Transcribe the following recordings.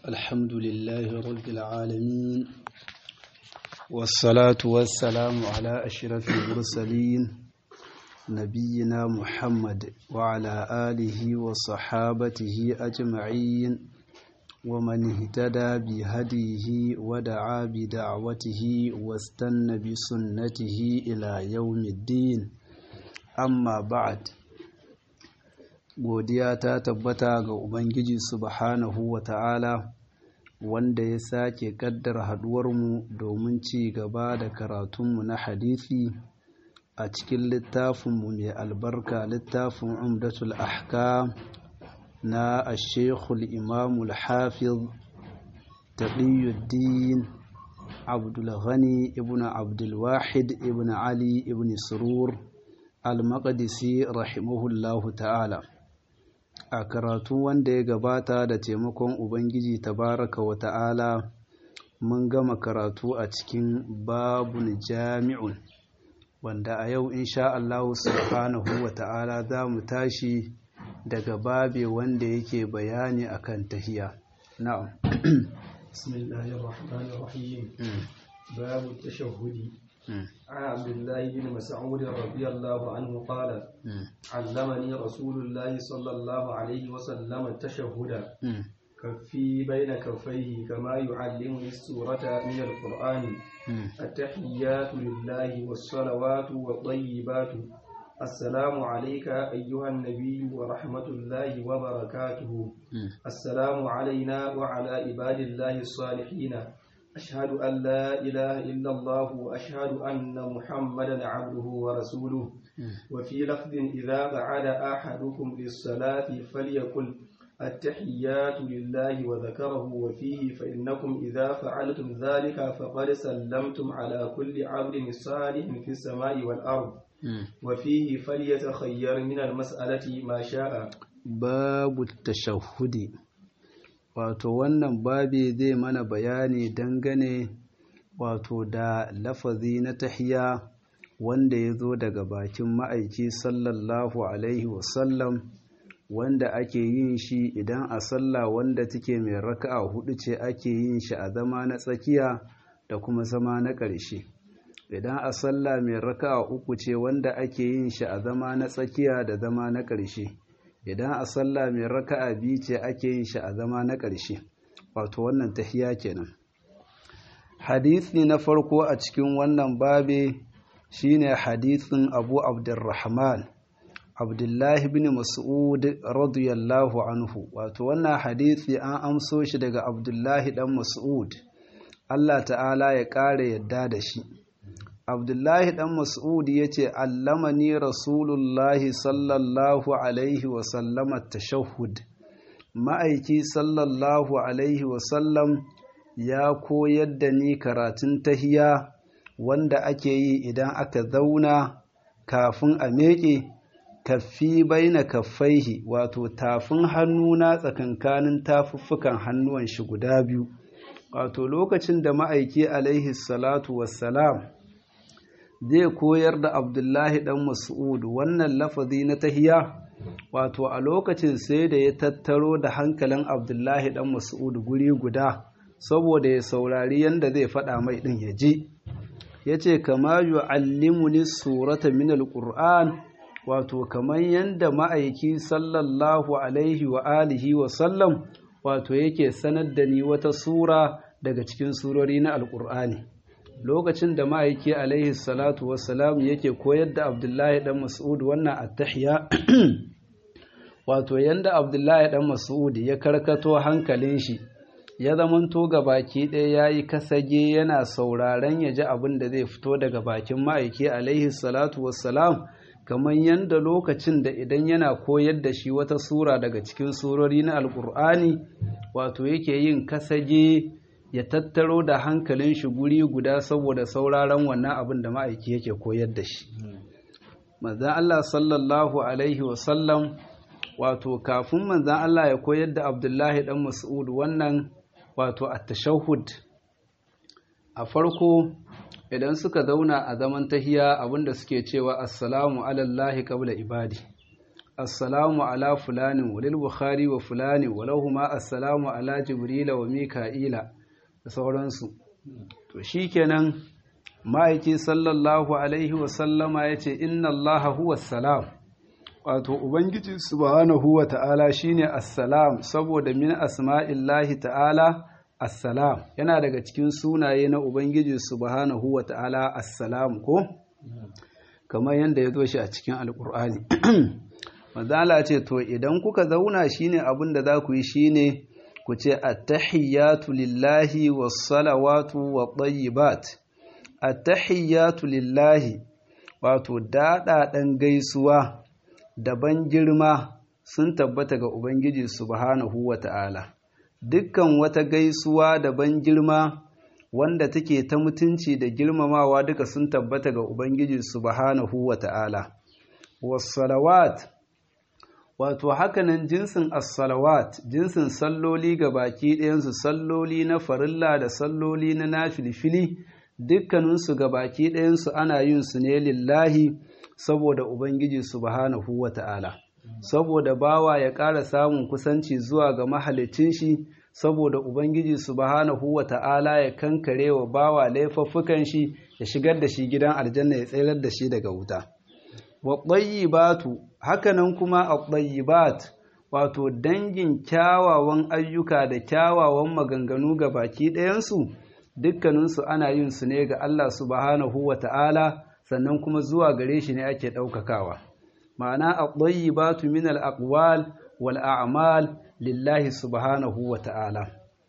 الحمد لله رب العالمين والصلاة والسلام على أشرف المرسلين نبينا محمد وعلى آله وصحابته أجمعين ومن اهتدى بهديه ودعا بدعوته واستنى بسنته إلى يوم الدين amma ba'ad godiya ta tabbata ga ubangiji subhanahu wa ta'ala wanda ya sake kaddara haduwarmu domin ci gaba da karatunmu na hadisi a cikin littafinmu mai albarka littafin umdatul ahkam na ashekul imamul hafiz taqiyuddin abdulghani ibn abdulwahid ibn ali ibn surur al-maqdisi rahimahullahu ta'ala a karatu wanda ya gabata da taimakon ubangiji tabaraka wa ta'ala mun gama karatu a cikin babun jami'un wanda a yau insha Allah subhanahu wa ta'ala za mu tashi daga babe wanda yake bayani akan tahiya na'am bismillahir rahmanir rahim babu tashahhudi عن عبد الله بن مسعود رضي الله عنه قال علمني رسول الله صلى الله عليه وسلم التشهد كفي بين كفيه كما يعلمني السورة من القرآن التحيات لله والصلوات والطيبات السلام عليك أيها النبي ورحمة الله وبركاته السلام علينا وعلى عباد الله الصالحين أشهد أن لا إله إلا الله وأشهد أن محمدا عبده ورسوله وفي لفظ إذا قعد أحدكم للصلاة فليقل التحيات لله وذكره وفيه فإنكم إذا فعلتم ذلك فقد سلمتم على كل عبد صالح في السماء والأرض وفيه فليتخير من المسألة ما شاء باب التشهد wato wannan babi zai mana bayani dangane wato da lafazi na tahiya wanda ya zo daga bakin ma'aiki sallallahu alaihi wasallam wanda ake yin shi idan a sallah wanda take mai raka'a hudu ce ake yin shi a zama na tsakiya da kuma zama na ƙarshe idan a sallah mai raka'a uku ce wanda ake yin shi a zama na tsakiya da zama na ƙarshe idan a sallah mai raka'a biyu ce ake yin shi a zama na ƙarshe wato wannan tahiya kenan hadisi na farko a cikin wannan babe shine hadisin Abu Abdurrahman Abdullahi bin Mas'ud radiyallahu anhu wato wannan hadisi an amso shi daga Abdullahi dan Mas'ud Allah ta'ala ya ƙara yadda da shi abdullahi dan mas'ud ya ce allamani rasulullahi sallallahu alaihi wasallama tashahhud ma'aiki sallallahu alaihi wasallam ya koyar da ni karatun tahiya wanda ake yi idan aka zauna kafin a meƙe kaffi baina kaffaihi wato tafin hannuna tsakankanin tafuffukan hannuwan shi guda biyu wato lokacin da ma'aiki alaihi salatu wassalam zai koyar da abdullahi dan mas'ud wannan lafazi na tahiya wato a lokacin sai da ya tattaro da hankalin abdullahi dan mas'ud guri guda saboda ya saurari yadda zai faɗa mai ɗin ya ji ya ce kama yu'allimuni surata min alƙur'an wato kamar yadda ma'aiki sallallahu alaihi wa alihi wa sallam wato yake sanar da ni wata sura daga cikin surori na alƙur'ani lokacin da ma'aiki alaihi salatu wassalam yake koyar da abdullahi dan mas'ud wannan attahiya wato yanda abdullahi dan mas'ud ya karkato hankalin shi ya zamanto ga baki ɗaya ya yi kasage yana sauraren ya ji abin da zai fito daga bakin ma'aiki alaihi salatu wassalam kamar yanda lokacin da idan yana koyar da shi wata sura daga cikin surori na alkur'ani wato yake yin kasage ya tattaro da hankalin shi guri guda saboda sauraron wannan abin da ma'aiki yake koyar da shi. Manzan Allah sallallahu Alaihi wasallam wato kafin manzan Allah ya koyar da Abdullahi ɗan Mas'ud wannan wato a tashahud a farko idan suka zauna a zaman tahiya abinda suke cewa assalamu alallahi qabla ibadi assalamu ala fulanin walil bukhari wa fulani walahuma assalamu ala jibrila wa mika'ila da sauransu to shikenan ma'aiki sallallahu alaihi wa sallama yace inna allaha huwa salam wato ubangiji subhanahu wa ta'ala shine assalam saboda min asma'illahi ta'ala assalam yana daga cikin sunaye na ubangiji subhanahu wa ta'ala assalam ko kamar yadda ya zo shi a cikin alkur'ani mazala ce to idan kuka zauna shine abin da za ku yi shine ku ce attahiyatu lillahi was-salawatu wat-tayyibat attahiyatu lillahi wato daɗaɗen gaisuwa daban girma sun tabbata ga ubangiji subhanahu wa ta'ala dukkan wata gaisuwa daban girma wanda take ta mutunci da girmamawa duka sun tabbata ga Ubangiji subhanahu wa ta'ala. Wassalawat, wato hakanan jinsin assalawat, jinsin salloli ga baki ɗayansu salloli na farilla da salloli na nafilfili, dukkaninsu ga baki ɗayansu ana yin su ne lillahi saboda Ubangiji subhanahu wa ta'ala. Saboda bawa ya ƙara samun kusanci zuwa ga mahalicin shi, saboda Ubangiji subhanahu wa ta'ala ya kankare wa bawa laifuffukan shi ya shigar da shi gidan aljanna ya tsayar da shi daga wuta. Wa batu hakanan kuma a bat wato dangin kyawawan ayyuka da kyawawan maganganu ga baki ɗayansu dukkaninsu ana yin su ne ga Allah subhanahu wa ta'ala sannan kuma zuwa gare shi ne ake ɗaukakawa. Ma'ana a batu min al-aqwal wal a'mal lillahi subhanahu wa ta'ala.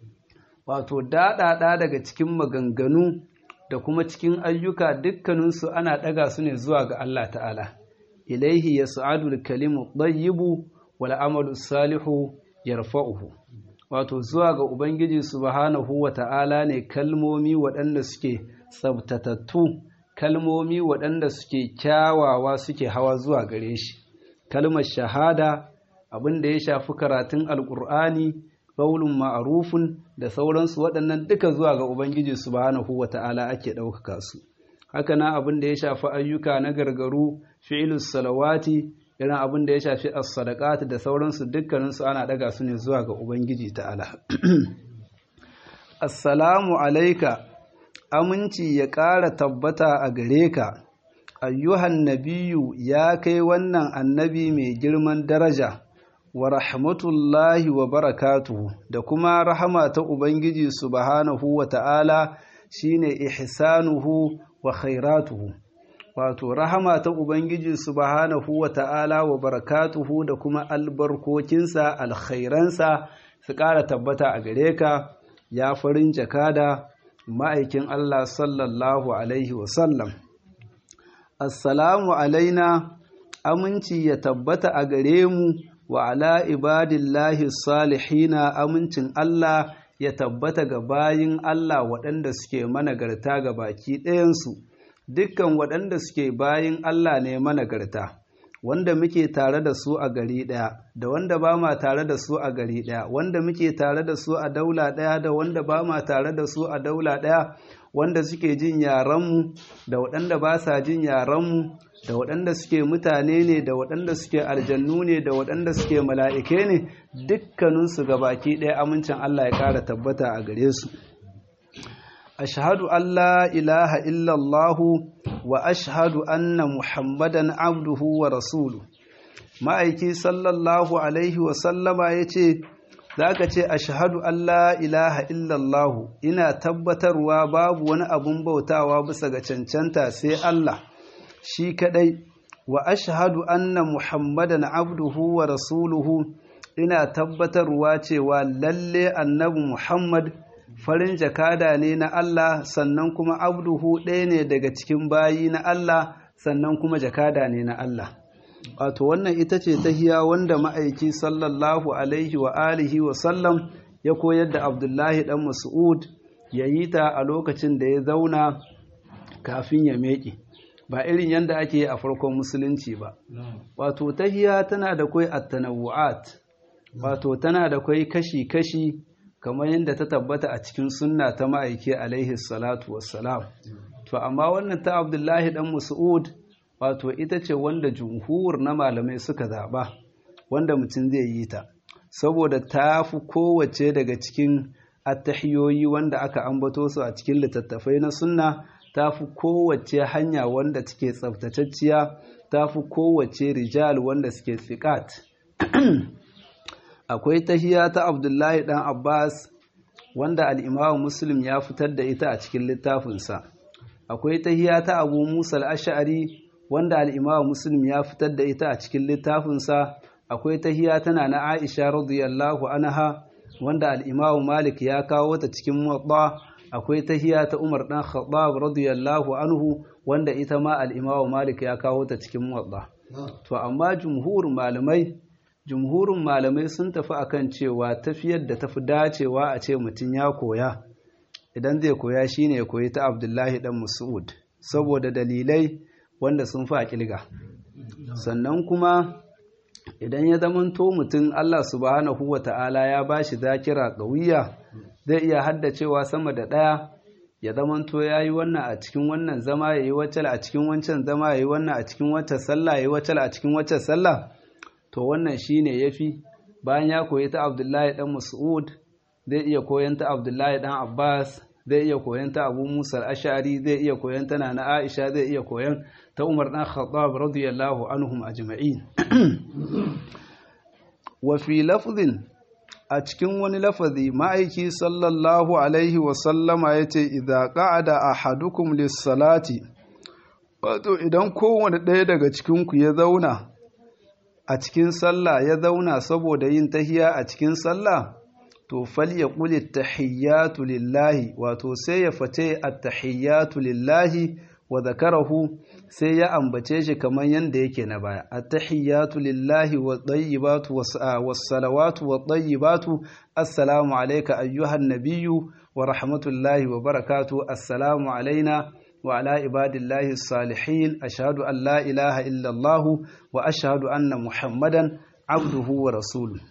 Wato, daɗaɗa daga cikin maganganu da kuma cikin ayyuka dukkaninsu ana ɗaga su ne zuwa ga Allah ta'ala. Ilaihi ya sa'adu kalimu ɗayyibu wal amalu salihu yarfa'uhu. Wato, zuwa ga Ubangiji subhanahu wa ta'ala ne kalmomi waɗanda suke tsabtatattu, kalmomi waɗanda suke kyawawa suke hawa zuwa gare shi. Kalmar shahada abin da ya shafi karatun alkur'ani ƙaulun ma'arufin da sauransu waɗannan duka zuwa ga ubangiji subhanahu wa ta'ala ake ɗaukaka su haka na abin da ya shafi ayyuka na gargaru fi'ilus salawati irin abin da ya shafi as-sadaqat da sauransu dukkaninsu ana ɗaga su ne zuwa ga ubangiji ta'ala assalamu alaika aminci ya ƙara tabbata a gare ka ayyuhan nabiyu ya kai wannan annabi mai girman daraja wa rahmatullahi wa barakatuhu da kuma rahama ta Ubangiji subhanahu wa ta'ala shine ihsanuhu wa khairatuhu wato rahama ta Ubangiji subhanahu wa ta'ala wa barakatuhu da kuma albarkokinsa alkhairansa su ƙara tabbata a gare ka ya farin jakada ma'aikin Allah sallallahu alaihi wasallam assalamu alaina aminci ya tabbata a gare mu wa ala ibadillahi salihina amincin Allah ya tabbata ga bayin Allah waɗanda suke managarta ga baki ɗayansu dukkan waɗanda suke bayin Allah ne managarta wanda muke tare da su a gari ɗaya da wanda ba ma tare da su a gari ɗaya wanda muke tare da su a daula ɗaya da wanda ba ma tare da su a daula ɗaya wanda suke jin yarenmu da waɗanda ba sa jin yarenmu da waɗanda suke mutane ne da waɗanda suke aljannu ne da waɗanda suke mala'ike ne dukkaninsu ga baki ɗaya amincin Allah ya ƙara tabbata a gare su ashhadu an la ilaha illallahu wa ashhadu anna muhammadan abduhu wa rasulu ma'aiki sallallahu alaihi wa sallama ya ce za ka ce ashhadu an la ilaha illallahu ina tabbatarwa babu wani abun bautawa bisa ga cancanta sai Allah shi kadai wa ashhadu anna muhammadan abduhu wa rasuluhu ina tabbatarwa cewa lalle annabi muhammad farin jakada ne na Allah sannan kuma abduhu ɗaya ne daga cikin bayi na Allah sannan kuma jakada ne na Allah wato wannan ita ce tahiya wanda ma'aiki sallallahu alaihi wa alihi wa sallam ya koyar da abdullahi dan mas'ud ya yi ta a lokacin da ya zauna kafin ya meƙe ba irin yadda ake a farkon musulunci ba wato tahiya tana da kwai attanawu'at wato tana da kwai kashi-kashi kamar yadda ta tabbata a cikin sunna ta ma'aiki alaihi salatu wassalam to amma wannan ta abdullahi dan mas'ud wato ita ce wanda jumhur na malamai suka zaɓa wanda mutum zai yi ta saboda ta fi kowace daga cikin attahiyoyi wanda aka ambato su a cikin littattafai na sunna ta fi kowace hanya wanda take tsaftatacciya ta fi kowace rijal wanda suke tsikat akwai tahiya ta abdullahi dan abbas wanda al'imamu muslim ya fitar da ita a cikin littafinsa akwai tahiya ta abu musa al'ashari wanda al'imamu muslim ya fitar da ita a cikin littafinsa akwai tahiya tana na aisha radiyallahu anha wanda al'imamu malik ya kawo ta cikin muwatta akwai tahiya ta umar dan khattab radiyallahu anhu wanda ita ma al'imamu malik ya kawo ta cikin muwatta to amma jumhurin malamai jumhurin malamai sun tafi akan cewa tafiyar da tafi dacewa a ce mutum ya koya idan zai koya shine ya koyi ta abdullahi dan mas'ud saboda dalilai wanda sun fi a kilga sannan kuma idan ya zamanto mutum Allah subhanahu wa ta'ala ya ba shi zakira ƙauya zai iya haddacewa sama da ɗaya ya zamanto ya yi wannan a cikin wannan zama ya yi wacce a cikin wancan zama ya yi wannan a cikin wacce sallah ya yi wacce a cikin wacce sallah to wannan shi ne ya fi bayan ya koyi ta abdullahi ɗan mas'ud zai iya koyan ta abdullahi ɗan abbas zai iya koyan ta abu musa ashari zai iya koyan ta na aisha zai iya koyan ta umar ɗan khattab radiyallahu anhum ajma'in wa fi lafzin a cikin wani lafazi ma'aiki sallallahu alaihi wasallama ya ce idha qa'ada ahadukum lis-salati wato idan kowane ɗaya daga cikinku ya zauna a cikin sallah ya zauna saboda yin tahiya a cikin sallah to falyaqul at-tahiyyatu lillahi wato sai ya fate at-tahiyyatu lillahi wa zakarahu sai ya ambace shi kamar yanda yake na baya at-tahiyyatu lillahi wa tayyibatu was-salawatu wa tayyibatu assalamu alayka ayyuhan nabiyyu wa rahmatullahi wa barakatuh assalamu alaina wa ala ibadillahi salihin ashhadu an la ilaha illa allah wa ashhadu anna muhammadan abduhu wa rasuluhu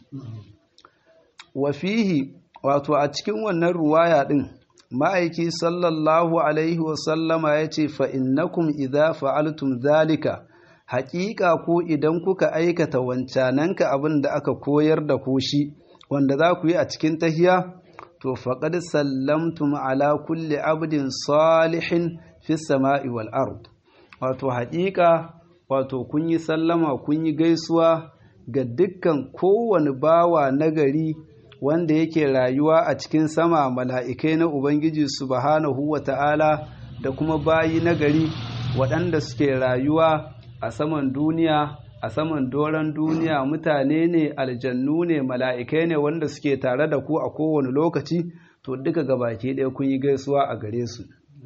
wa fihi wato a cikin wannan ruwaya din ma'aiki sallallahu alaihi wasallama ya ce fa'innakum idha fa'altum zalika haƙiƙa ko idan kuka aikata wancananka abin da aka koyar da ku shi wanda za ku yi a cikin tahiya to faƙad sallamtum ala kulli abdin salihin fi sama'i wal ard wato haƙiƙa wato kun yi sallama kun yi gaisuwa ga dukkan kowane bawa nagari wanda yake rayuwa a cikin sama mala'ikai na Ubangiji subhanahu wa ta'ala da kuma bayi na gari waɗanda suke rayuwa a saman duniya a saman doron duniya mutane ne aljannu ne mala'ikai ne wanda suke tare da ku a kowane lokaci to duka gabaki ɗaya kun yi gaisuwa a gare su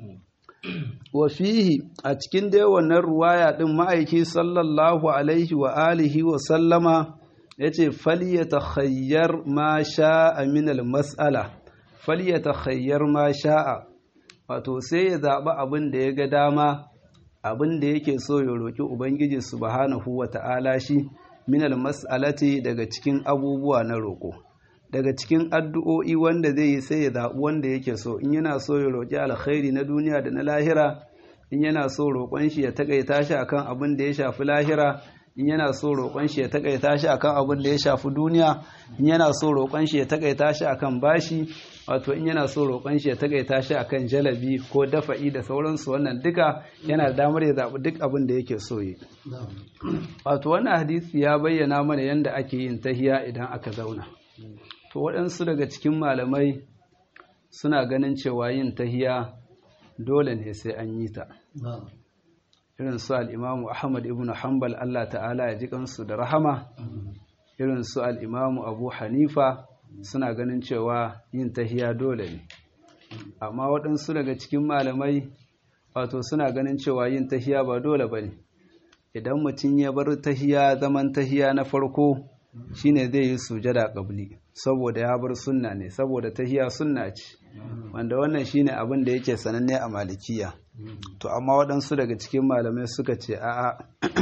wa fihi a cikin dai wannan ruwaya ɗin ma'aiki sallallahu alaihi wa alihi wa sallama ya ce falyata khayyar ma sha'a minal mas'ala falyata khayyar ma sha'a wato sai ya zaɓi abin da ya ga dama abin da yake so ya roƙi ubangiji subhanahu wa ta'ala shi minal mas'alati daga cikin abubuwa na roƙo daga cikin addu'o'i wanda zai yi sai ya zaɓi wanda yake so in yana so ya roƙi alkhairi na duniya da na lahira in yana so roƙon shi ya taƙaita shi akan abin da ya shafi lahira in yana so roƙon shi ya takaita shi akan abin da ya shafi duniya in yana so roƙon shi ya takaita shi akan bashi wato in yana so roƙon shi ya takaita shi akan jalabi ko dafa'i da sauransu wannan duka yana da damar ya zaɓi duk abin da yake so yi wato wannan hadisi ya bayyana mana yadda ake yin tahiya idan aka zauna to waɗansu daga cikin malamai suna ganin cewa yin tahiya dole ne sai an yi ta irin su al'imamu Ahmad ibn Hanbal Allah ta'ala ya ji kansu da rahama irin su al'imamu Abu Hanifa suna ganin cewa yin tahiya dole ne amma waɗansu daga cikin malamai wato suna ganin cewa yin tahiya ba dole ba ne idan mutum ya bar tahiya zaman tahiya na farko shine zai yi sujada ƙabli saboda ya bar sunna ne saboda tahiya sunna ce wanda wannan shine abin da yake sananne a malikiya to amma waɗansu daga cikin malamai suka ce a'a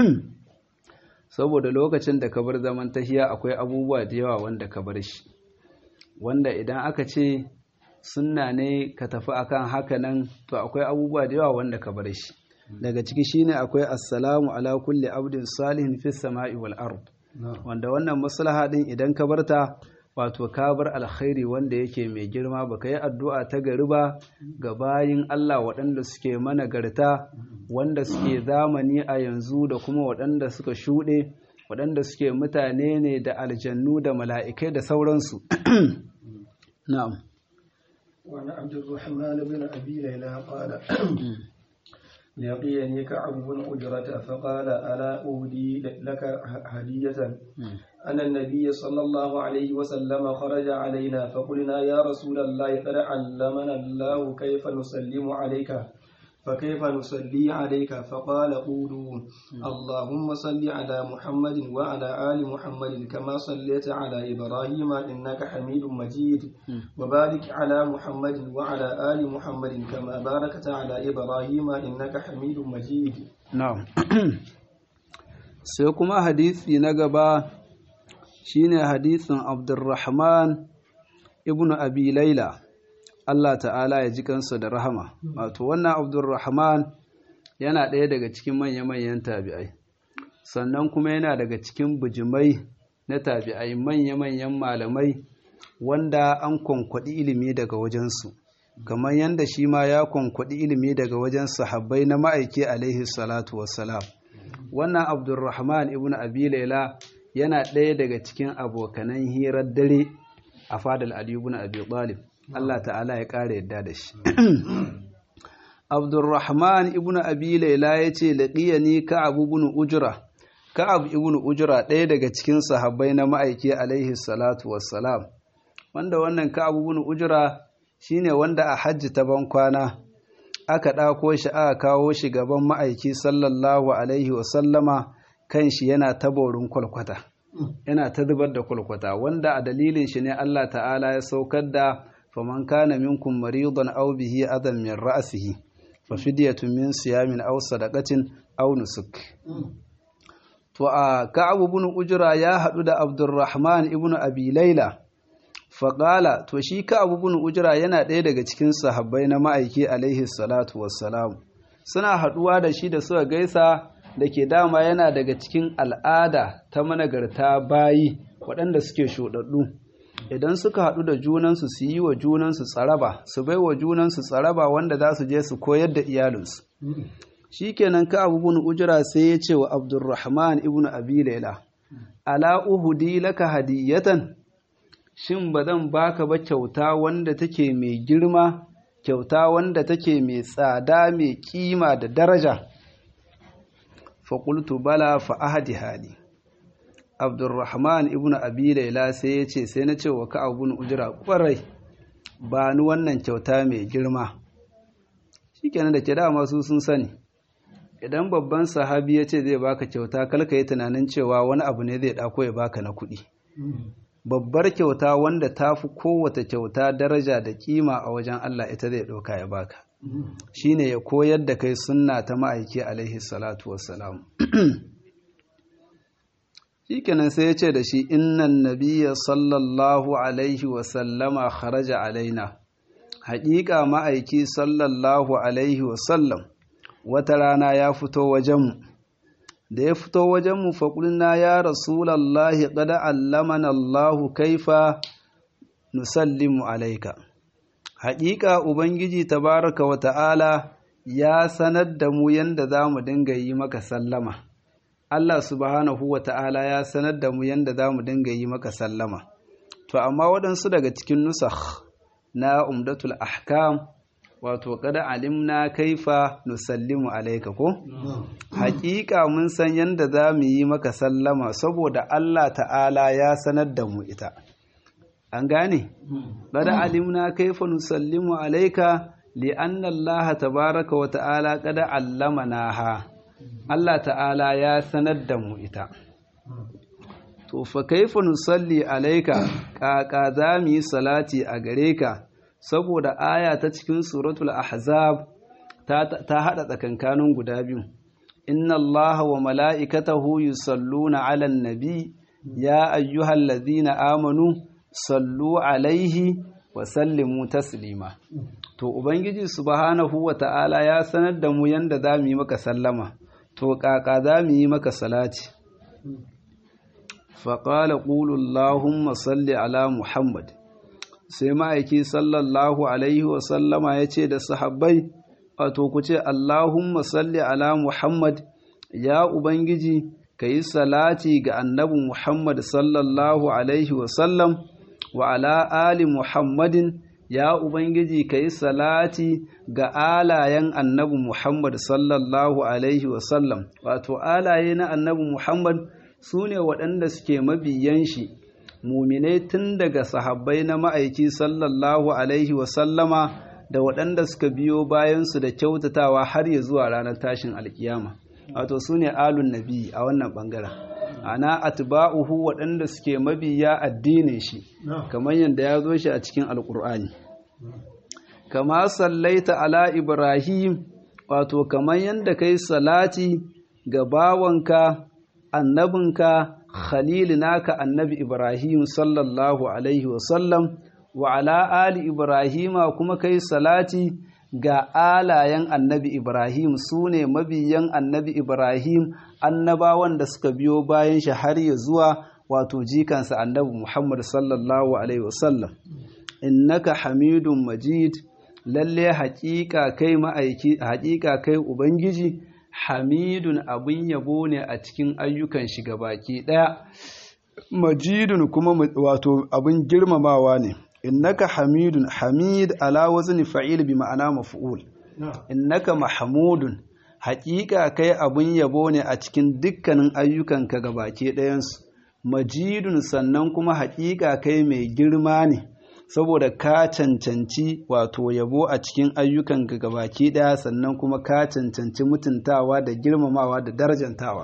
saboda lokacin da ka bar zaman tahiya akwai abubuwa da yawa wanda ka bar shi wanda idan aka ce sunna ne ka tafi akan haka nan to akwai abubuwa da yawa wanda ka bar shi daga ciki shine akwai assalamu ala kulli abdin salihin fis sama'i wal ard wanda wannan maslaha din idan ka barta wato ka bar alkhairi wanda yake mai girma baka yi addu'a ta gari ba ga bayin Allah waɗanda suke managarta wanda suke zamani a yanzu da kuma waɗanda suka shuɗe waɗanda suke mutane ne da aljannu da mala'ikai da sauransu na'am وعن عبد الرحمن بن أبي ليلى قال لقيني كعب بن أجرة فقال ألا أهدي لك هدية أن النبي صلى الله عليه وسلم خرج علينا فقلنا يا رسول الله قد علمنا الله كيف نسلم عليك فكيف نصلي عليك فقال قولوا اللهم صل على محمد وعلى آل محمد كما صليت على إبراهيم إنك حميد مجيد وبارك على محمد وعلى آل محمد كما باركت على إبراهيم إنك حميد مجيد na'am sai kuma hadisi na gaba shine hadisin Abdurrahman ibn Abi Laila Allah ta'ala ya ji kansa da rahama wato wannan Abdurrahman yana ɗaya daga cikin manya-manyan tabi'ai sannan kuma yana daga cikin bijimai na tabi'ai manya-manyan malamai wanda an kwankwaɗi ilimi daga wajensu kamar yadda shi ma ya kwankwaɗi ilimi daga wajen sahabbai na ma'aiki alaihi salatu wassalam wannan abdulrahman ibn abi laila yana ɗaya daga cikin abokanan hirar dare a fadal ali ibn abi talib Allah ta'ala ya ƙara yadda da shi abdulrahman ibn abi laila ya ce laƙiyani ka'ab ibn ujra ka'ab ibn ujra ɗaya daga cikin sahabbai na ma'aiki alaihi salatu wassalam wanda wannan ka'ab ibn ujra shine wanda a hajji ta ban kwana aka ɗako shi aka kawo shi gaban ma'aiki sallallahu alaihi wasallama kan shi yana taborin kwalkwata yana ta zubar da kwalkwata wanda a dalilin shi ne Allah ta'ala ya saukar da faman kana minkum maridan aw bihi adam min ra'sihi fa fidyatun min siyamin aw sadaqatin aw nusuk to a ka'ab ibn ujra ya hadu da abdurrahman ibn abi laila faƙala to shi ka abubuwan ujira yana ɗaya daga cikin sahabbai na ma'aiki alaihi salatu wassalam suna haɗuwa da shi da suka gaisa da ke dama yana daga cikin al'ada ta managarta bayi waɗanda suke shuɗaɗɗu idan suka haɗu da junansu su yi wa junansu tsaraba su bai wa junansu tsaraba wanda za su je su koyar da iyalinsu shi kenan ka abubuwan ujira sai ya ce wa abdurrahman ibn abi laila ala uhudi laka hadiyatan shin ba zan baka ba kyauta wanda take mai girma kyauta wanda take mai tsada mai kima da daraja faƙultu bala fa ahadi hali abdurrahman ibn abi laila sai ya ce sai na ce wa ka abun ujira ƙwarai ba ni wannan kyauta mai girma shikenan da ke dama su sun sani idan babban sahabi ya ce zai baka kyauta kalka yi tunanin cewa wani abu ne zai ɗako ya baka na kuɗi babbar kyauta wanda ta fi kowace kyauta daraja da kima a wajen Allah ita zai ɗauka ya baka shine ya koyar da kai sunna ta ma'aiki alaihi salatu wassalam shikenan sai ya ce da shi innan nabiyya sallallahu alaihi wasallama kharaja alaina haƙiƙa ma'aiki sallallahu alaihi wasallam wata rana ya fito wajenmu da ya fito wajenmu faƙulna ya rasulallahi ƙada allamana Allahu kaifa nusallimu alaika haƙiƙa ubangiji tabaraka wa ta'ala ya sanar da mu yanda za mu dinga yi maka sallama Allah subhanahu wa ta'ala ya sanar da mu yanda za mu dinga yi maka sallama to amma waɗansu daga cikin nusakh na umdatul ahkam wato kada alimna kaifa nusallimu alaika ko haƙiƙa mun san yanda za mu yi maka sallama saboda Allah ta'ala ya sanar da mu ita an gane kada alimna kaifa nusallimu alaika li'anna Allah tabaraka wa ta'ala kada allamana ha Allah ta'ala ya sanar da mu ita to fa kaifa nusalli alaika kaka za mu yi salati a gare ka saboda aya ta cikin suratul ahzab ta hada tsakankanin guda biyu inna allaha wa mala'ikatahu yusalluna 'alan nabi ya ayyuhallazina amanu sallu alaihi wa sallimu taslima to ubangiji subhanahu wa ta'ala ya sanar da mu yanda za mu yi maka sallama to kaka za mu yi maka salati faƙala ƙulu Allahumma salli ala Muhammad sai ma'aiki sallallahu alaihi wa sallama ya ce da sahabbai wato ku ce Allahumma salli ala Muhammad ya ubangiji ka yi salati ga annabi Muhammad sallallahu alaihi wa sallam wa ala ali Muhammadin ya Ubangiji ka yi salati ga alayen annabi Muhammad sallallahu Alaihi wasallam wato alaye na annabi Muhammad su ne waɗanda suke mabiyan shi muminai tun daga sahabbai na ma'aiki sallallahu Alaihi wasallama da waɗanda suka biyo bayansu da kyautatawa har ya zuwa ranar tashin alkiyama wato su ne alun nabi a wannan ɓangaren ana atba'uhu waɗanda suke mabiya addinin shi kamar yadda ya zo shi a cikin alkur'ani kama sallaita ala ibrahim wato kamar yadda kai salati ga bawanka annabinka khalil naka annabi ibrahim sallallahu alaihi wasallam wa ala ali ibrahima kuma kai salati ga alayen annabi Ibrahim su ne mabiyan annabi Ibrahim annabawan da suka biyo bayan shi har ya zuwa wato jikansa annabi Muhammad sallallahu Alaihi wasallam innaka hamidun majid lalle haƙiƙa kai ma'aiki haƙiƙa kai ubangiji hamidun abin yabo ne a cikin ayyukan shi baki ɗaya majidun kuma wato abin girmamawa ne innaka hamidun hamid ala wazni fa'il bi ma'ana maf'ul innaka mahmudun haƙiƙa kai abun yabo ne a cikin dukkanin ayyukanka gabake ɗayansu majidun sannan kuma haƙiƙa kai mai girma ne saboda ka cancanci wato yabo a cikin ayyukanka gabaki ɗaya sannan kuma ka cancanci mutuntawa da girmamawa da darajantawa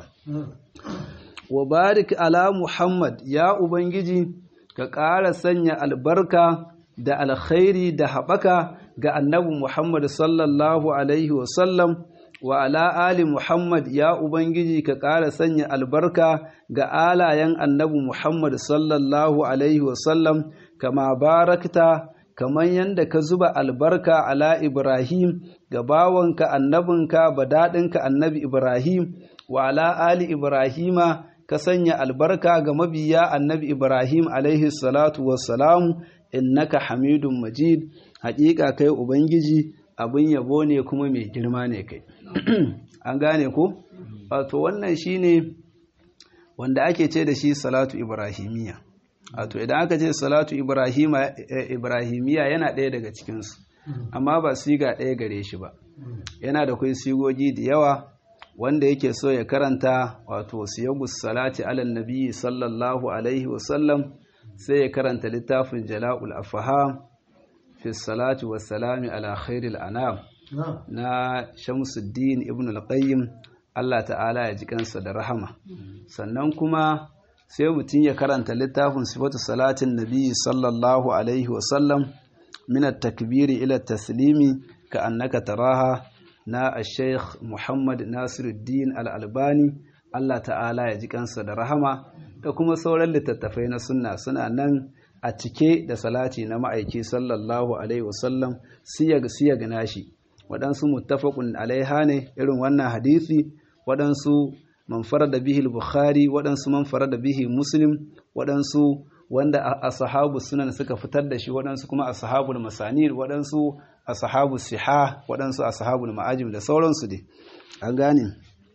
wa barik ala muhammad ya ubangiji ka ƙara sanya albarka da alkhairi da haɓaka ga annabi Muhammad sallallahu Alaihi wasallam wa ala ali Muhammad ya Ubangiji ka ƙara sanya albarka ga alayen annabi Muhammad sallallahu Alaihi wasallam kama barakta kamar yadda ka zuba albarka ala Ibrahim ga bawanka annabinka daɗinka annabi Ibrahim wa ala ali Ibrahima ka sanya albarka ga mabiya annabi Ibrahim alaihi salatu wassalamu innaka hamidun majid haƙiƙa kai ubangiji abin yabo ne kuma mai girma ne kai an gane ko wato wannan shine wanda ake ce da shi salatu ibrahimiya wato idan aka ce salatu ibrahimiya yana ɗaya daga cikinsu amma ba siga ɗaya gare shi ba yana da kai sigogi da yawa wanda yake so ya karanta wato siyagus salati alal nabi sallallahu alaihi wasallam sai ya karanta littafin jala'ul afaham fi salati wassalami ala khairil anam na shamsuddin ibn al-qayyim Allah ta'ala ya ji kansa da rahama sannan kuma sai mutum ya karanta littafin sifatu salatin nabi sallallahu alaihi wasallam min at-takbiri ila taslimi ka annaka taraha na Sheikh Muhammad Nasiruddin Al-Albani Allah ta'ala ya ji kansa da rahama da kuma sauran littattafai na sunna suna nan a cike da salati na ma'aiki sallallahu alaihi wasallam siyag siyag nashi waɗansu muttafaqun alaiha ne irin wannan hadisi waɗansu man da bihi bukhari waɗansu man da bihi muslim waɗansu wanda ashabu sunan suka fitar da shi waɗansu kuma ashabul masanir waɗansu ashabu siha waɗansu ashabul ma'ajim da sauransu dai an gane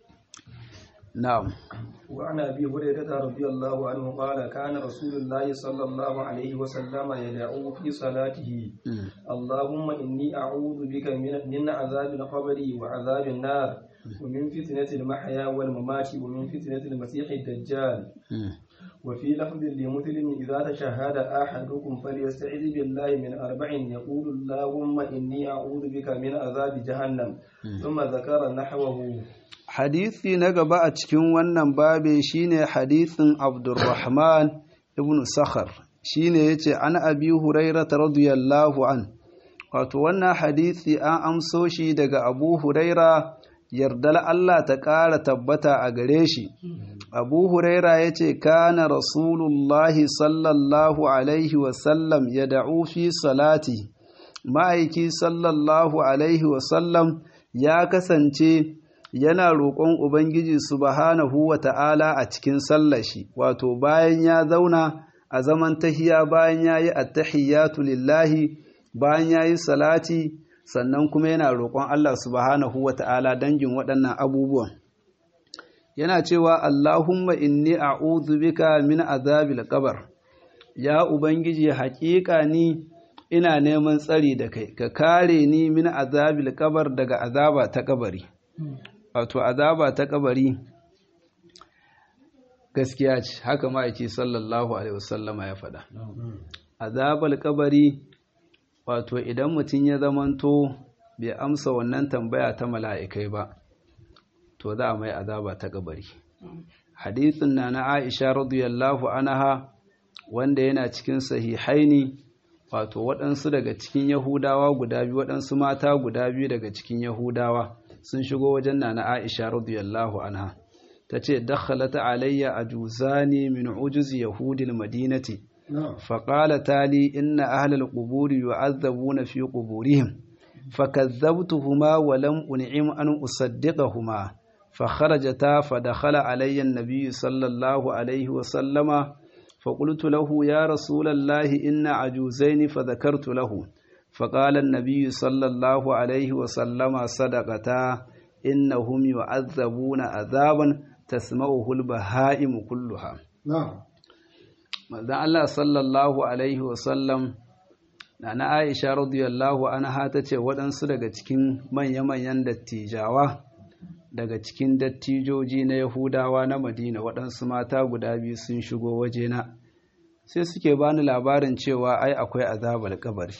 na'am وعن ابي هريره رضي الله عنه قال كان رسول الله صلى الله عليه وسلم يدعو في صلاته اللهم اني اعوذ بك من من عذاب القبر وعذاب النار ومن فتنه المحيا والممات ومن فتنه المسيح الدجال وفي لفظ لمسلم إذا تشهد أحدكم فليستعذ بالله من أربع يقول اللهم إني أعوذ بك من عذاب جهنم ثم ذكر نحوه hadisi na gaba a cikin wannan babe shine hadisin Abdurrahman ibn Sakhar shine yace an Abi Hurairah radiyallahu an wato wannan hadisi an amso shi daga Abu Huraira yardal Allah ta ƙara tabbata a gare shi abu huraira ya ce kana rasulullahi sallallahu alaihi wasallam ya da'u fi salati ma'aiki sallallahu alaihi wasallam ya kasance yana roƙon ubangiji subhanahu wa ta'ala a cikin sallashi wato bayan ya zauna a zaman tahiya bayan ya yi attahiyatu lillahi bayan ya yi salati sannan kuma yana roƙon Allah subhanahu wa ta'ala dangin waɗannan abubuwan yana cewa Allahumma inni a'udhu bika min azabil qabr ya ubangiji haƙiƙa ni ina neman tsari da kai ka kare ni min azabil qabr daga azaba ta kabari wato azaba ta kabari gaskiya ce haka ma'aiki sallallahu alaihi wasallama ya faɗa azabal kabari wato idan mutum ya zamanto bai amsa wannan tambaya ta mala'ikai ba to za a mai azaba ta kabari hadithin na na aisha radiyallahu anha wanda yana cikin sahihaini wato waɗansu daga cikin yahudawa guda biyu waɗansu mata guda biyu daga cikin yahudawa sun shigo wajen na na aisha radiyallahu anha ta ce dakhalata alayya ajuzani min ujuz yahudil madinati فقالتا لي إن أهل القبور يعذبون في قبورهم فكذبتهما ولم أنعم أن أصدقهما فخرجتا فدخل علي النبي صلى الله عليه وسلم فقلت له يا رسول الله إن عجوزين فذكرت له فقال النبي صلى الله عليه وسلم صدقتا إنهم يعذبون عذابا تسمعه البهائم كلها نعم manzon Allah sallallahu alaihi wasallam na na Aisha radiyallahu anha ta ce waɗansu daga cikin manya-manyan dattijawa daga cikin dattijoji na Yahudawa na Madina waɗansu mata guda biyu sun shigo wajena sai suke bani labarin cewa ai akwai azabar kabari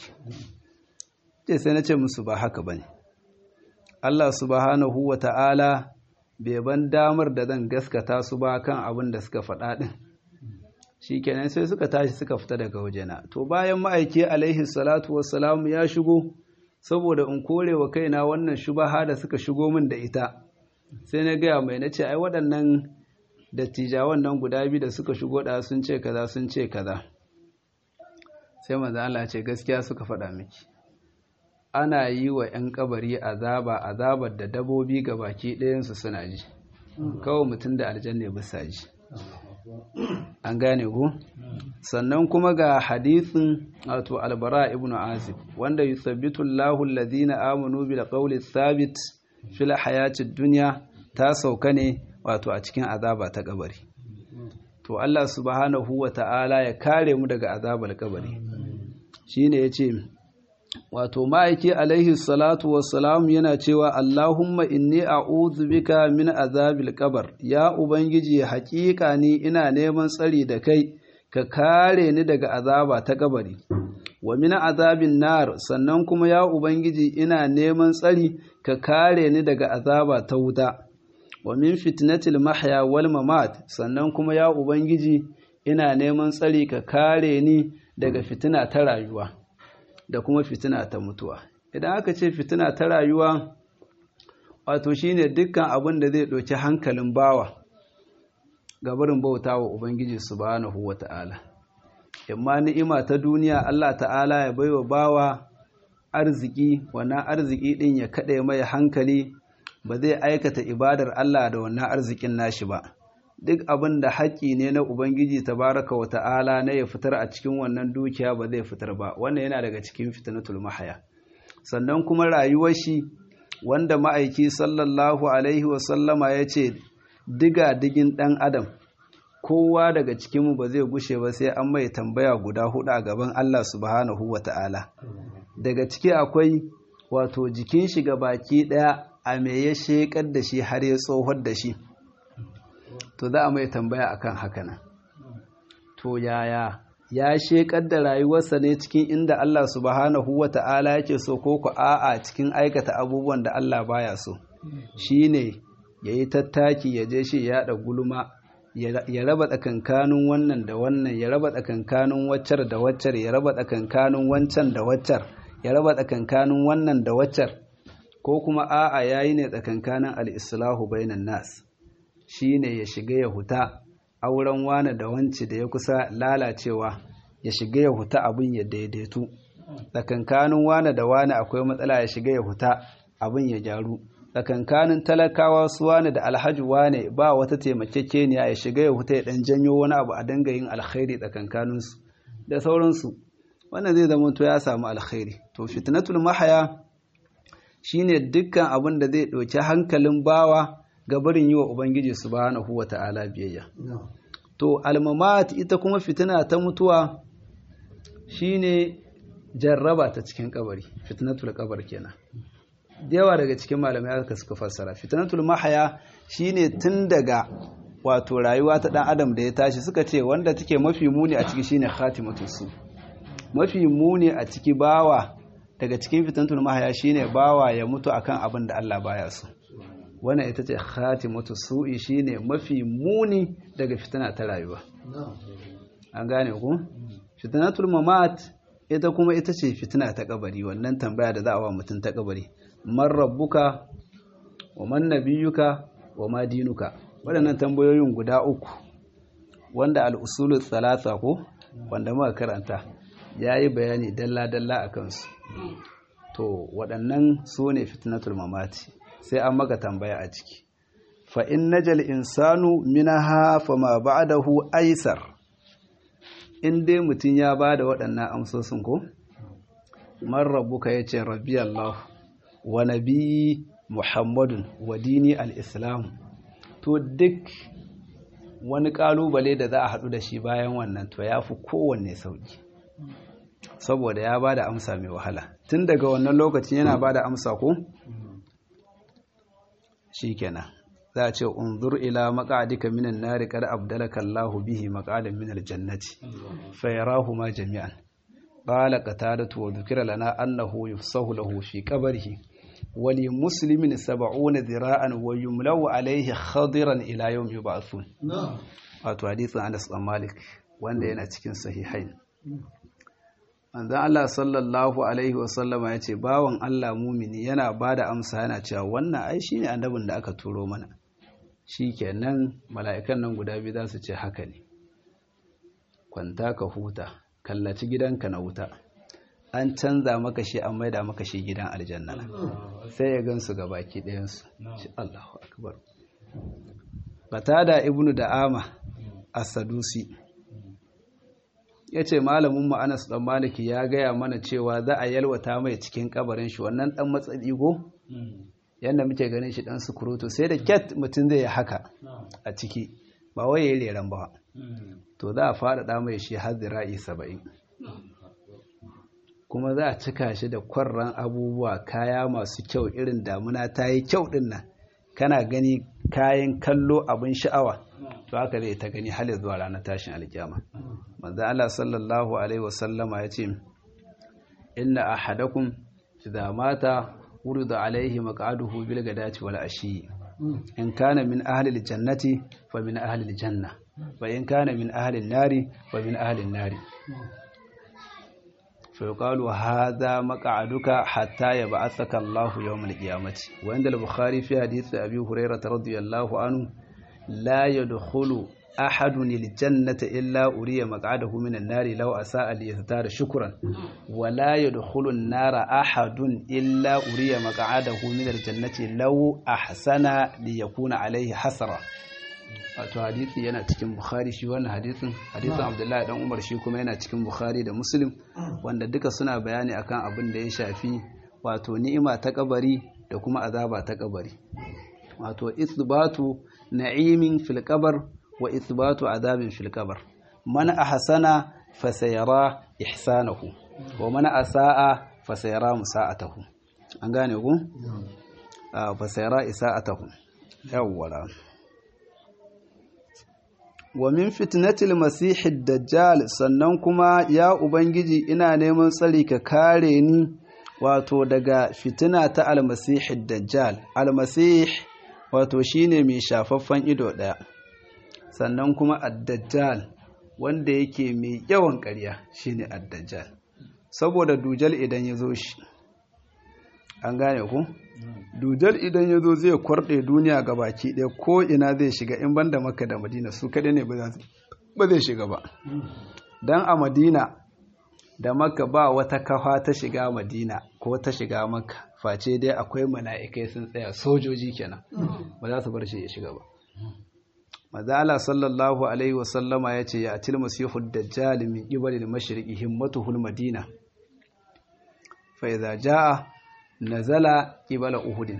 ce sai na ce musu ba haka bane Allah subhanahu wa ta'ala bai ban damar da zan gaskata su ba kan abin da suka faɗa ɗin shi kenan sai suka tashi suka fita daga wajena to bayan ma'aiki alaihi salatu wassalamu ya shigo saboda in kore wa kaina wannan shubaha da suka shigo min da ita sai na gaya mai na ce ai waɗannan dattijawan nan guda biyu da suka shigo da sun ce kaza sun ce kaza sai manzo Allah ce gaskiya suka faɗa miki ana yi wa 'yan kabari azaba azabar da dabobi ga baki ɗayansu suna ji kawai mutum da aljanna bisa ji an gane ku sannan kuma ga hadithin wato albara ibn azib wanda yusabbitu Allahu alladhina amanu bil qawli thabit fil hayatid dunya ta sauka ne wato a cikin azaba ta kabari to Allah subhanahu wa ta'ala ya kare mu daga azabar kabari shine yace wato ma'aiki alaihi salatu wassalam yana cewa Allahumma inni a'udhu bika min azabil qabr ya ubangiji haƙiƙa ni ina neman tsari da kai ka kare ni daga azaba ta kabari wa min azabin nar sannan kuma ya ubangiji ina neman tsari ka kare ni daga azaba ta wuta wa min fitnatil mahya wal mamat sannan kuma ya ubangiji ina neman tsari ka kare ni daga fitina ta rayuwa da kuma fitina ta mutuwa idan aka ce fitina ta rayuwa wato shine dukkan abin da zai ɗauki hankalin bawa ga barin bauta wa ubangiji subhanahu wata'ala imma ni'ima ta duniya Allah ta'ala ya baiwa bawa arziki wannan arziki din ya kaɗe mai hankali ba zai aikata ibadar Allah da wannan arzikin nashi ba duk abin da haƙƙi ne na Ubangiji tabaraka wa ta'ala na ya fitar a cikin wannan dukiya ba zai fitar ba wannan yana daga cikin fitnatul mahaya sannan kuma rayuwar shi wanda ma'aiki sallallahu alaihi wasallama ya ce diga digin ɗan adam kowa daga cikinmu ba zai gushe ba sai an mai tambaya guda hudu a gaban Allah subhanahu wa ta'ala daga ciki akwai wato jikin shi ga baki ɗaya a me ya shekar da shi har ya tsohon da shi to za a mai tambaya akan haka nan to yaya ya shekar da rayuwarsa ne cikin inda Allah subhanahu wa ta'ala yake so ko ku a'a cikin aikata abubuwan da Allah baya so shine yayi tattaki ya je shi ya da gulma ya raba tsakankanin wannan da wannan ya raba tsakankanin waccar da waccar ya raba tsakankanin wancan da waccar ya raba tsakankanin wannan da waccar ko kuma a'a yayi ne tsakankanin al-islahu bainan nas shine ya shiga ya huta auren wane da wance da ya kusa lalacewa ya shiga ya huta abin ya daidaitu tsakankanin wane da wane akwai matsala ya shiga ya huta abin ya gyaru tsakankanin talakawa su wane da alhaji wane ba wata taimakekeniya ya shiga ya huta ya dan janyo wani abu a dinga yin alkhairi tsakankaninsu da sauransu wannan zai zama to ya samu alkhairi to fitnatul mahaya shine dukkan abin da zai ɗauki hankalin bawa ga barin yi wa ubangiji subhanahu wata'ala biyayya to almamat ita kuma fitina ta mutuwa shine jarraba ta cikin kabari fitnatul kabar kenan yawa daga cikin malamai aka suka fassara fitnatul mahaya shine tun daga wato rayuwa ta dan adam da ya tashi suka ce wanda take mafi muni a ciki shine khatimatul su mafi muni a ciki bawa daga cikin fitnatul mahaya shine bawa ya mutu akan abin da Allah baya so wannan ita ce khatimatu su'i shine mafi muni daga fitina ta rayuwa an gane ku fitnatul mamat ita kuma ita ce fitina ta kabari wannan tambaya da za a wa mutum ta kabari man rabbuka wa man nabiyuka wa ma dinuka waɗannan tambayoyin guda uku wanda al'usulul thalatha ko wanda muka karanta yayi bayani dalla dalla akan su to waɗannan su ne fitnatul mamati sai an maka tambaya a ciki fa in najal insanu minaha fama ba'dahu aisar in dai mutum ya bada waɗannan amsosin ko man rabbuka yace rabbi Allah wa nabi muhammadun wa dini al-islam to duk wani kalubale da za a haɗu da shi bayan wannan to ya fi kowanne sauki saboda ya bada amsa mai wahala tun daga wannan lokacin yana bada amsa ko shikenan za a ce unzur ila maq'adika minan nari qad abdalaka Allahu bihi maq'adan minal jannati fayarahu ma jami'an qala qatadatu wa dhukira lana annahu yufsahu lahu fi qabrihi wa li muslimin 70 dhira'an wa yumlaw alayhi khadiran ila yawm yub'athun wato hadisin Anas bin Malik wanda yana cikin sahihain manzon Allah sallallahu alaihi wasallama ya ce bawan Allah mumini yana ba da amsa yana cewa wannan ai shi ne annabin da aka turo mana shi kenan mala'ikan nan guda biyu za su ce haka ne kwanta ka huta kallaci gidanka na wuta an canza maka shi an maida maka shi gidan aljanna sai ya gansu ga baki ɗayansu shi Allahu akbar qatada ibnu da'ama as-sadusi ya ce malamin Anas dan maliki ya gaya mana cewa za a yalwata mai cikin kabarin shi wannan dan matsadi go yanda muke ganin shi dan sukurutu sai da ket mutum zai yi haka a ciki ba wai yayi reran ba to za a fara mai shi har zira'i saba'in kuma za a cika shi da kwarran abubuwa kaya masu kyau irin damuna ta yi kyau din nan kana gani kayan kallo abin sha'awa to haka zai ta gani har zuwa ranar tashin alkiyama manzo Allah sallallahu alaihi wasallama yace inna ahadakum idza mata urida alaihi maq'aduhu bil gadati wal ashi in kana min ahli al jannati fa min ahli al janna wa in kana min ahli an nari fa min ahli an nari fa yuqalu hadha maq'aduka hatta yab'athaka Allahu yawm al qiyamati wa inda al bukhari fi hadith abi hurairah radiyallahu anhu la yadkhulu أحد الجنة إلا أري مقعده من النار لو أساء ليزداد شكرا ولا يدخل النار أحد إلا أري مقعده من الجنة لو أحسن ليكون عليه حسرة wato hadisi yana cikin bukhari shi wannan hadisin hadisin abdullahi dan umar shi kuma yana cikin bukhari da muslim wanda duka suna bayani akan abin da ya shafi wato ni'ima ta kabari da kuma azaba ta kabari wato isbatu na'imin fil qabr wa ithbatu adabin fil qabr man ahsana fasayara ihsanahu wa man asaa fasayara musa'atahu an gane ku fasayara isa'atahu yawwala wa min fitnatil masihid dajjal sannan kuma ya ubangiji ina neman tsari ka kare ni wato daga fitina ta almasihid dajjal almasih wato shine mai shafaffen ido daya sannan kuma addajjal wanda yake mai yawan ƙarya shine addajjal saboda dujal idan ya zo shi an gane ku dujal idan ya zo zai kwarɗe duniya ga baki ɗaya ko ina zai shiga in banda maka da madina su kaɗai ne ba zai shiga ba don a madina da maka ba wata kafa ta shiga madina ko ta shiga maka face dai akwai mala'ikai sun tsaya sojoji kenan ba za su bar shi ya shiga ba mazala sallallahu alaihi wasallama ya ce ya atil masihu dajjal min qibali al-mashriqi himmatuhu madina fa idza jaa nazala qibala uhud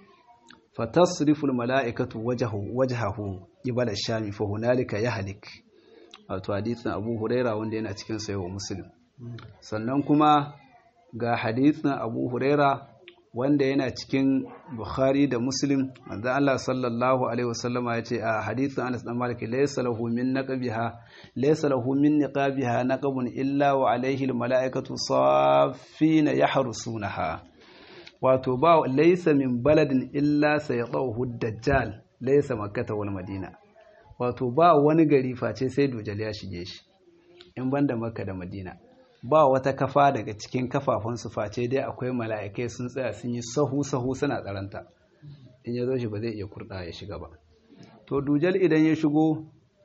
fatasrifu al-mala'ikatu wajhahu wajhahu qibala ash-sham fa hunalika yahlik wato hadisin Abu Huraira wanda yana cikin sahih Muslim sannan kuma ga hadisin Abu Huraira wanda yana cikin Bukhari da Muslim manzo Allah sallallahu alaihi wasallama yace a hadisin Anas dan Malik laysa lahu min naqbiha laysa lahu min niqabiha naqbun illa wa alaihi almalaikatu saffina yahrusunaha wato ba laysa min baladin illa sayadahu dajjal laysa makkah wal madina wato ba wani gari face sai dujal ya shige shi in banda makka da madina ba wata kafa daga cikin kafafunsu face dai akwai mala'ikai sun tsaya sun yi sahu-sahu suna tsaranta in ya zo shi ba zai iya kurɗa ya shiga ba to dujal idan ya shigo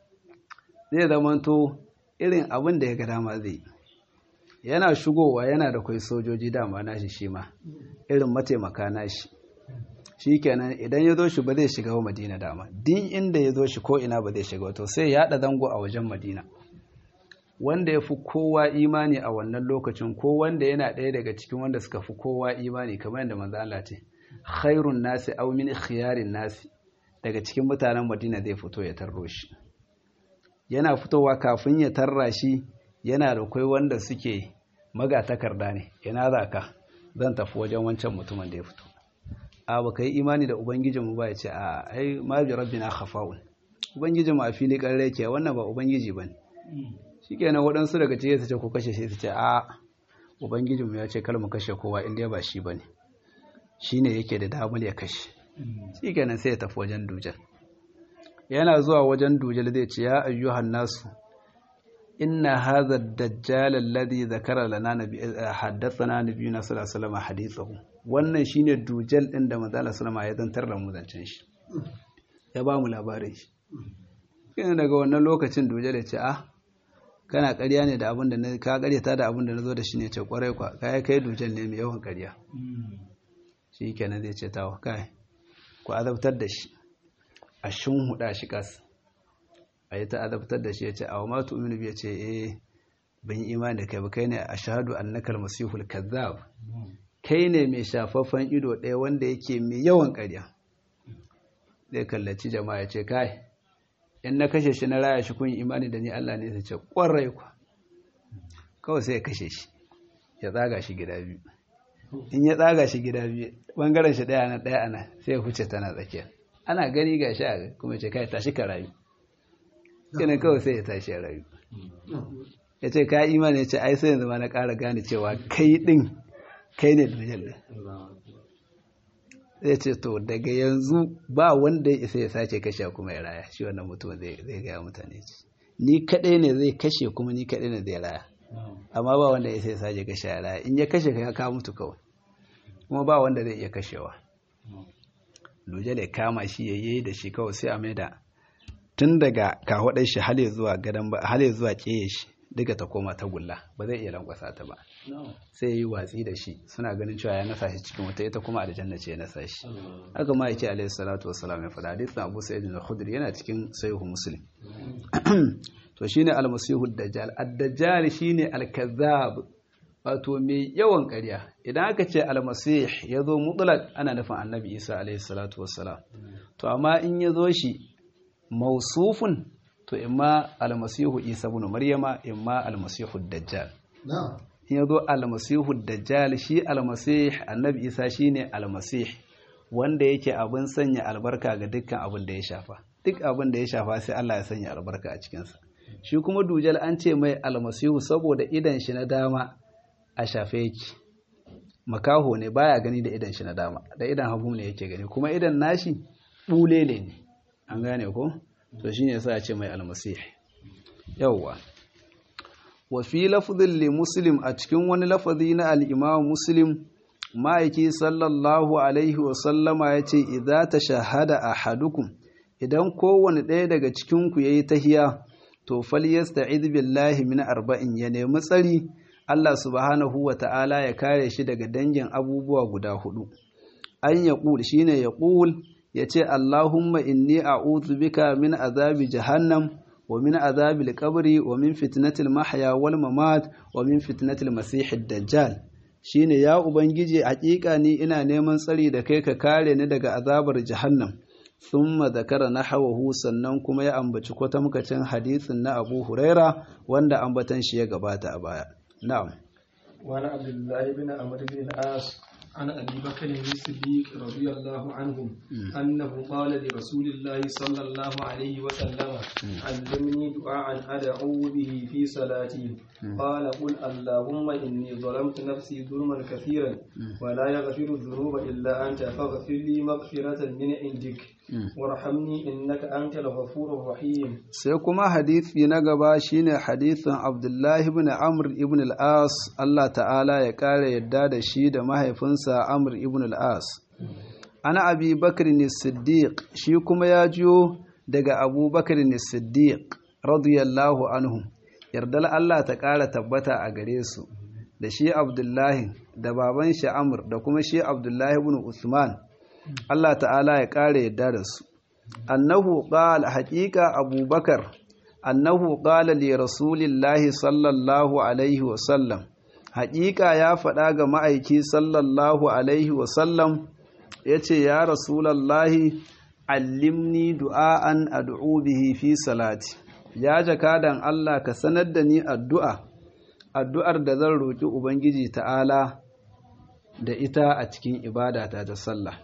zai zamanto irin abin da ya ga dama zai yana shigowa yana da kwai sojoji dama nashi shi ma irin mataimaka nashi shi kenan idan ya zo shi ba zai shiga wa madina dama din inda ya zo shi ko ina ba zai shiga to sai ya haɗa zango a wajen madina wanda ya fi kowa imani a wannan lokacin ko wanda yana ɗaya daga cikin wanda suka fi kowa imani kamar yadda manzo Allah ce khairun nasi aw min khiyarin nasi daga cikin mutanen Madina zai fito ya tarro shi yana fitowa kafin ya tarra shi yana da kai wanda suke magatakarda ne ina za ka zan tafi wajen wancan mutumin da ya fito a baka yi imani da ubangijinmu ba ya ce a ai ma bi rabbina khafa'un ubangijinmu a fili ƙarre yake wannan ba ubangiji bane shikenan waɗansu daga cikin su ce ko kashe shi su ce a ubangijinmu ya ce kar mu kashe kowa inda ba shi bane shine yake da damar ya kashe shikenan sai ya tafi wajen dujal yana zuwa wajen dujal zai ce ya ayyuhan nasu inna hadha ad-dajjal alladhi zakara lana nabi haddathana nabiyuna sallallahu alaihi wasallam hadithahu wannan shine dujal din da manzo sallallahu alaihi ya zantar da mu zancen shi ya ba mu labarin shi kina daga wannan lokacin dujal ya ce ah kana ƙarya ne da abin da na ka ƙaryata da abin da na zo da shi ne ce ƙwarai kwa kai kai dujal ne mai yawan ƙarya shi kenan zai ce tawa kai ku azabtar da shi a huda shi kas a yi ta azabtar da shi ya ce awa matu uminu ya ce eh ban yi imani da kai ba kai ne a shahadu annakal masihul kazzab kai ne mai shafaffen ido ɗaya wanda yake mai yawan ƙarya zai kallaci jama'a ya ce kai in na kashe shi na raya shi kun yi imani da ni Allah ne sai ce ƙwarai kwa kawai sai ya kashe shi ya tsaga shi gida biyu in ya tsaga shi gida biyu bangaren shi ɗaya na ɗaya ana sai ya huce tana tsakiya ana gani ga shi a kuma ce kai tashi ka rayu kinin kawai sai ya tashi ya rayu ya ce ka imani ya ce ai sai yanzu ma na ƙara gane cewa kai ɗin kai ne da ɗin zai ce to daga yanzu ba wanda ya isa ya sace kashe kuma ya raya shi wannan mutum zai gaya mutane ce ni kaɗai ne zai kashe kuma ni kaɗai ne zai raya amma ba wanda ya isa ya sace kashe ya raya in ya kashe ka ka mutu kawai kuma ba wanda zai iya kashewa luje da kama shi ya yi da shi kawai sai a maida tun daga kawaɗar shi hale zuwa gadon ba hale zuwa ƙeye shi duka ta koma ta gulla ba zai iya lankwasa ta ba sai ya yi watsi da shi suna ganin cewa ya nasa shi cikin wata ita kuma aljanna ce ya nasa shi haka ma yake alaihi salatu wassalam ya faɗa hadisin abu sa'id al-khudri yana cikin sahihu muslim to shine al-masihu dajjal ad-dajjal shine al-kazzab wato mai yawan ƙarya idan aka ce al-masih yazo mutlaq ana nufin annabi isa alaihi salatu wassalam to amma in yazo shi mausufun to imma almasihu isa ibn maryama imma almasihu dajjal in yazo almasihu dajjal shi almasih annabi isa shine almasih wanda yake abin sanya albarka ga dukkan abin da ya shafa duk abin da ya shafa sai Allah ya sanya albarka a cikin sa shi kuma dujal an ce mai almasihu saboda idan shi na dama a shafe yake makaho ne baya gani da idan shi na dama da idan hagu ne yake gani kuma idan nashi bulele ne an gane ko to shine yasa ya ce mai almasih yawwa wa fi lafdhin li muslim a cikin wani lafazi na al-imam muslim ma'aiki sallallahu alaihi wasallama ya ce idza ta shahada ahadukum idan kowane ɗaya daga cikinku ya yi tahiya to falyasta'id billahi min arba'in ya nemi tsari Allah subhanahu wa ta'ala ya kare shi daga dangin abubuwa guda hudu an ya ƙul shine ya ƙul ya ce Allahumma inni a'udhu bika min azabi jahannam wa min azabil qabri wa min fitnatil mahya wal mamat wa min fitnatil masihid dajjal shine ya ubangiji hakika ni ina neman tsari da kai ka kare ni daga azabar jahannam thumma zakara nahawahu sannan kuma ya ambaci kwatamkacin hadisin na Abu Huraira wanda ambatan shi ya gabata a baya na'am wa ana abdullahi bin amr bin as عن أبي بكر الصديق رضي الله عنه أنه قال لرسول الله صلى الله عليه وسلم علمني دعاء أدعو به في صلاتي قال قل اللهم إني ظلمت نفسي ظلما كثيرا ولا يغفر الذنوب إلا أنت فاغفر لي مغفرة من عندك وارحمني إنك أنت الغفور الرحيم سيكما حديث في نقبا شين حديث عبد الله بن عمرو بن العاص الله تعالى يقال يداد شيد ما هيفنسا عمرو بن العاص أنا أبي بكر الصديق شيكما ياجيو daga Abu Bakar Siddiq radiyallahu anhu yardal Allah ta ƙara tabbata a gare su da shi Abdullahi da baban shi Amr da kuma shi Abdullahi ibn Usman Allah ta'ala ya ƙara yadda da su annahu qala haqiqa abubakar annahu qala li rasulillahi sallallahu alaihi wa sallam haqiqa ya faɗa ga ma'aiki sallallahu alaihi wa sallam yace ya rasulallahi allimni du'aan ad'u bihi fi salati ya jakadan Allah ka sanar da ni addu'a addu'ar da zan roki ubangiji ta'ala da ita a cikin ibadata ta sallah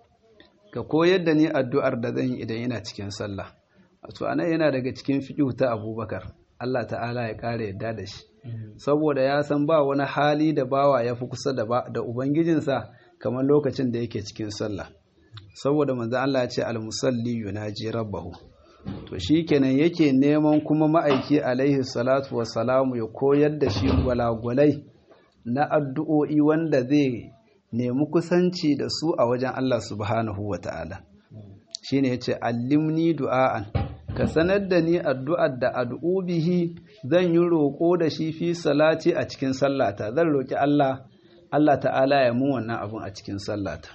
ka koyar da ni addu'ar da zan yi idan yana cikin sallah wato anan yana daga cikin fiqh ta Abubakar Allah ta'ala ya kare yadda da shi saboda ya san ba wani hali da bawa ya fi kusa da da ubangijinsa kamar lokacin da yake cikin sallah saboda manzo Allah ya ce al-musalli yunaji rabbahu to shikenan yake neman kuma ma'aiki alaihi salatu wassalamu ya koyar da shi gwalagwalai na addu'o'i wanda zai nemi kusanci da su a wajen Allah subhanahu wa ta'ala shi ne ya ce allimni du'a'an ka sanar da ni addu'ar da addu'u bihi zan yi roƙo da shi fi salati a cikin sallata zan roƙi Allah Allah ta'ala ya mun wannan abun a cikin sallata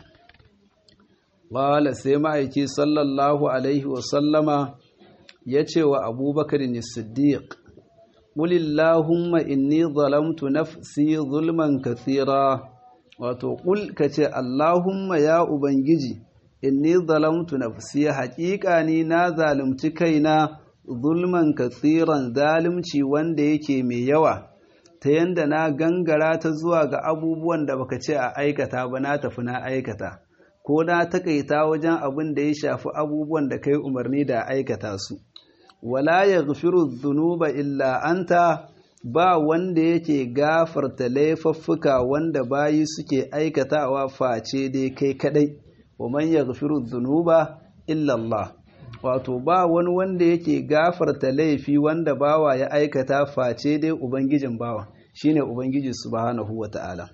wala sai ma'aiki sallallahu alaihi wasallama ya ce wa abubakar ne siddiq ƙulillahumma inni zalamtu nafsi zulman kathira wato ƙul ka ce Allahumma ya Ubangiji, inni zalamtu nafsi haƙiƙa ni na zalunci kaina zulman katsiran zalunci wanda yake mai yawa, ta yanda na gangara ta zuwa ga abubuwan da baka ce a aikata ba na tafi na aikata, ko na takaita wajen abin da ya shafi abubuwan da kai umarni da aikata su. Wala ya zunuba illa anta ba wanda yake gafarta laifuffuka wanda bayi suke aikatawa face dai kai kadai wa man yaghfiru dhunuba illa Allah wato ba wani wanda yake gafarta laifi wanda bawa ya aikata face dai ubangijin bawa shine ubangiji subhanahu wata'ala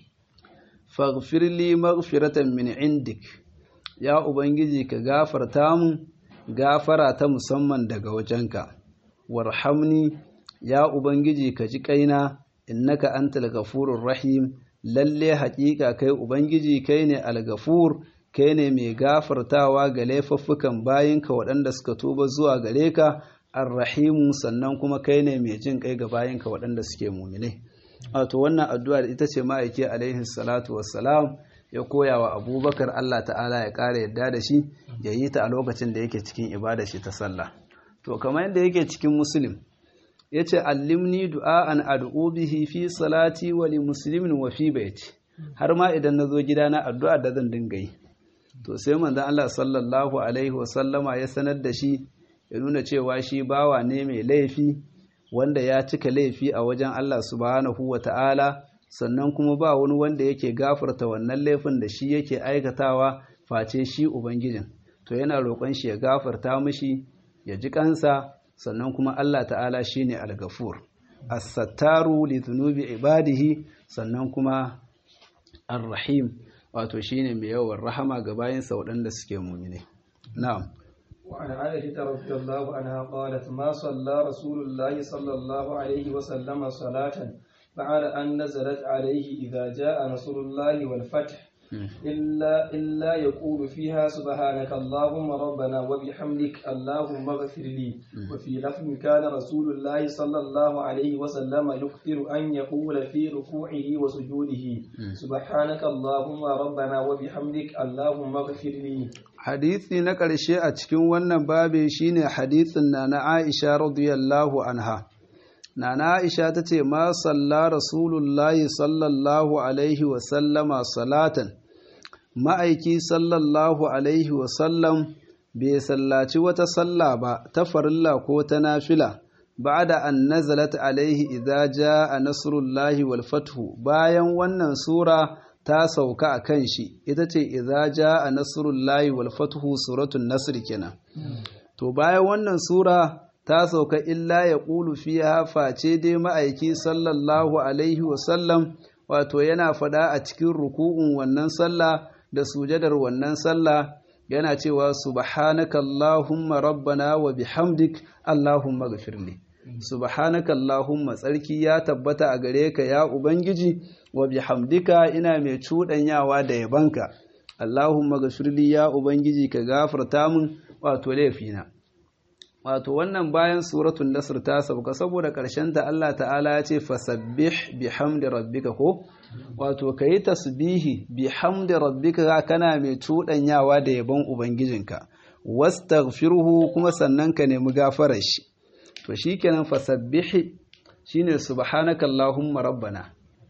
faghfir li maghfiratan min indik ya ubangiji ka gafarta mu gafara ta musamman daga wajenka warhamni ya Ubangiji ka ji kaina innaka antal ghafurur rahim lalle haƙiƙa kai Ubangiji kai ne al-ghafur kai ne mai gafartawa ga laifuffukan bayinka waɗanda suka tuba zuwa gare ka ar-rahimu sannan kuma kai ne mai jin kai ga bayinka waɗanda suke muminai wato wannan addu'a ita ce ma'aiki alaihi salatu wassalam ya koya wa abubakar Allah ta'ala ya ƙara yadda da shi ya yi ta a lokacin da yake cikin ibada shi ta sallah to kamar yadda yake cikin muslim ya ce allimni du'a'an ad'u bihi fi salati wa li muslimin wa fi baiti har ma idan na zo gida na addu'a da zan dinga yi to sai manzon Allah sallallahu alaihi wa sallama ya sanar da shi ya nuna cewa shi bawa ne mai laifi wanda ya cika laifi a wajen Allah subhanahu wa ta'ala sannan kuma ba wani wanda yake gafarta wannan laifin da shi yake aikatawa face shi ubangijin to yana roƙon shi ya gafarta mishi ya ji kansa sannan kuma Allah ta'ala shine al-ghafur as-sattaru li dhunubi ibadihi sannan kuma ar-rahim wato shine mai yawan rahama ga bayansa waɗanda suke mumine na'am وعن عائشة رضي الله عنها قالت ما صلى رسول الله صلى الله عليه وسلم صلاة بعد أن نزلت عليه إذا جاء نصر الله والفتح إلا إلا يقول فيها سبحانك اللهم ربنا وبحمدك اللهم اغفر لي وفي لفظ كان رسول الله صلى الله عليه وسلم يكثر أن يقول في ركوعه وسجوده سبحانك اللهم ربنا وبحمدك اللهم اغفر لي hadisi na ƙarshe a cikin wannan babe shine hadisin na na Aisha radiyallahu anha Nana Aisha ta ce, Ma salla Rasulullahi sallallahu Alaihi wasallama salatan, ma'aiki sallallahu Alaihi wasallam bai sallaci wata salla ba ta farilla ko ta nafila, ba da an nazalat alaihi idza a Nasrullahi wal fathu bayan wannan Sura ta sauka a kan shi, ita ce idza a Nasrullahi wal fathu suratun Nasr kenan. To bayan wannan Sura ta sauka illa ya ƙulu fiya face dai ma'aiki sallallahu alaihi wasallam wato yana fada a cikin ruku'un wannan sallah da sujadar wannan sallah yana cewa subhanaka allahumma rabbana wa bihamdik allahumma ghafirli subhanaka allahumma tsarki ya tabbata a gare ka ya ubangiji wa bihamdika ina mai cuɗanyawa da yabanka allahumma ghafirli ya ubangiji ka gafarta min wato laifina wato wannan bayan suratun nasr ta sauka saboda ƙarshen ta Allah ta'ala ya ce fasabbih bihamdi rabbika ko wato kayi tasbihi bihamdi rabbika kana mai cuɗanyawa da yabon ubangijinka wastaghfirhu kuma sannan ka nemi gafarar shi to shikenan fasabbih shine subhanaka allahumma rabbana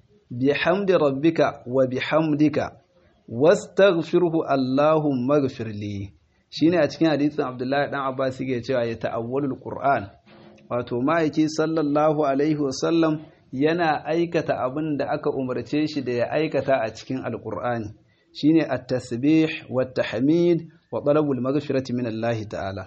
bihamdi rabbika wa bihamdika wastaghfirhu allahumma ighfirli shine a cikin hadisin Abdullahi dan Abbas yake cewa ya ta'awwalul Qur'an wato ma'aiki sallallahu alaihi wasallam yana aikata abin da aka umarce shi da ya aikata a cikin alqur'ani shine at-tasbih wat tahmid wa talabul maghfirati min Allah ta'ala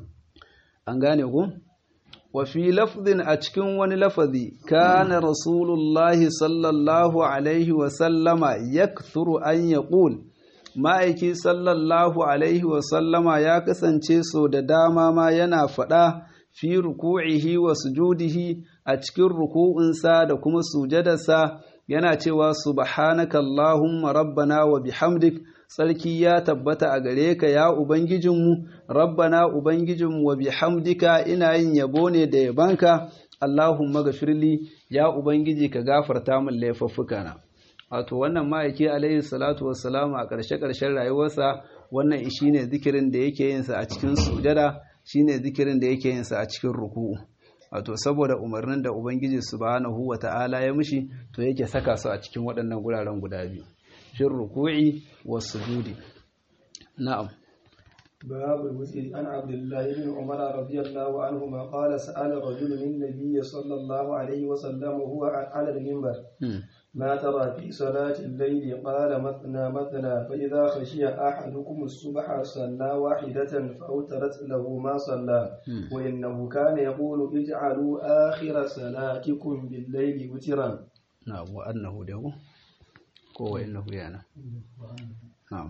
an gane ku wa fi lafdin a cikin wani lafazi kana rasulullahi sallallahu alaihi wasallama yakthuru an yaqul ma'aiki sallallahu alaihi wasallama ya kasance so da dama ma yana faɗa fi ruku'ihi wa sujudihi a cikin ruku'unsa da kuma sujadarsa yana cewa subhanaka Allahumma rabbana wa bihamdik tsarki ya tabbata a gare ka ya ubangijinmu rabbana ubangijinmu wa bihamdika ina yin yabo ne da yabanka Allahumma gafirli ya ubangiji ka gafarta min laifuffukana wato wannan ma'aiki alaihi salatu wassalamu a ƙarshe-ƙarshen rayuwarsa wannan shi ne zikirin da yake yinsa a cikin sujada shi ne zikirin da yake yinsa a cikin ruku'u wato saboda umarnin da ubangiji subhanahu wa ta'ala ya mishi to yake saka su a cikin waɗannan guraren guda biyu shin ruku'i wa sujudi na'am باب الوتر عن عبد الله بن عمر رضي الله عنهما قال سأل رجل النبي صلى الله عليه وسلم وهو على المنبر ما ترى في صلاة الليل قال مثنى مثنى فإذا خشي أحدكم الصبح صلى واحدة فأوترت له ما صلى وإنه كان يقول اجعلوا آخر صلاتكم بالليل وترا نعم وأنه له هو إنه يعني نعم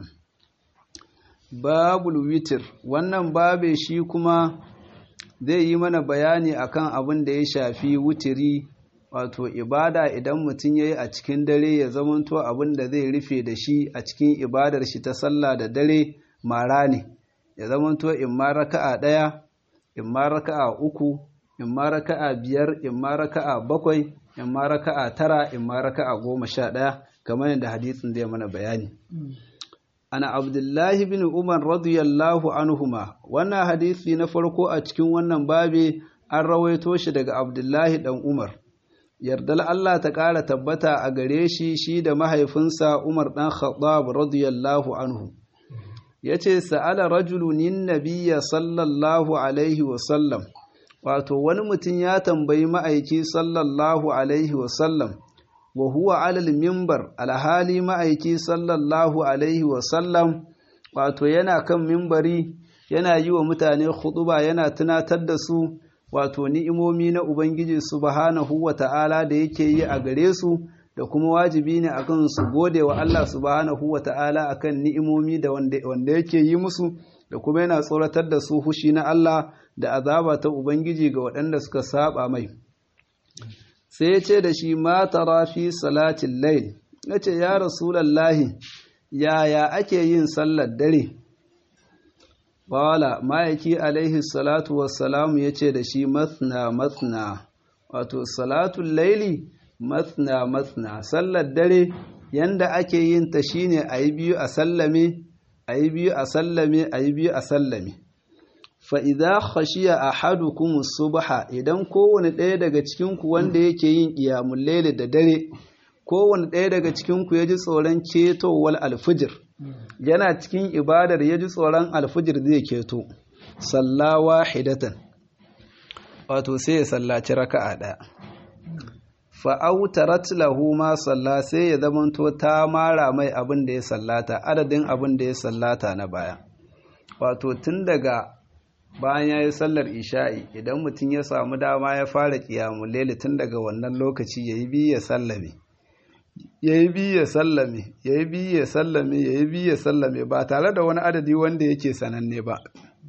babul witir wannan babe shi kuma zai yi mana bayani akan abin da ya shafi wutiri wato ibada idan mutum ya yi a cikin dare ya zamanto abin da zai rufe da shi a cikin ibadar shi ta sallah da dare mara ne ya zamanto in ma raka'a ɗaya in ma raka'a uku in ma raka'a biyar in ma raka'a bakwai in ma raka'a tara in ma raka'a goma sha ɗaya kamar yadda hadisin zai mana bayani ana abdullahi bin umar radiyallahu anhuma wannan hadisi na farko a cikin wannan babe an rawaito shi daga abdullahi dan umar yardal Allah ta ƙara tabbata a gare shi shi da mahaifinsa umar dan khattab radiyallahu anhu yace sa'ala rajulun nabiyya sallallahu alaihi wa sallam wato wani mutum ya tambayi ma'aiki sallallahu alaihi wa sallam wa huwa alal mimbar alhali ma'aiki sallallahu alaihi wasallam wato yana kan mimbari yana yi wa mutane khutuba yana tunatar da su wato ni'imomi na ubangiji subhanahu wa ta'ala da yake yi a gare su da kuma wajibi ne akan su gode wa Allah subhanahu wata'ala akan ni'imomi da wanda yake yi musu da kuma yana tsoratar da su hushi na Allah da azaba ta ubangiji ga waɗanda suka saba mai sai ya ce da shi ma tara fi salatin layl yace ya rasulullahi yaya ake yin sallar dare Wala ma'aiki alaihi salatu wassalamu ya ce da shi mathna mathna wato salatun laili mathna mathna sallar dare yanda ake yin ta shine a yi biyu a sallame a yi biyu a sallame a yi biyu a sallame fa'iza khashiya a hadu kuma subha idan kowane ɗaya daga cikinku wanda yake yin ƙiyamun laili da dare kowane ɗaya daga cikinku ya ji tsoron ketowar alfijir yana cikin ibadar ya ji tsoron alfijir zai keto sallawa hidatan wato sai ya sallaci raka'a ɗaya fa'autarat lahu ma salla sai ya zamanto ta mara mai abin da ya sallata adadin abin da ya sallata na baya wato tun daga bayan ya yi sallar isha'i idan mutum ya samu dama ya fara kiyamun lele tun daga wannan lokaci ya yi biyu ya sallame ya yi biyu ya sallame ya yi biyu ya sallame ya yi biyu ya sallame ba tare da wani adadi wanda yake sananne ba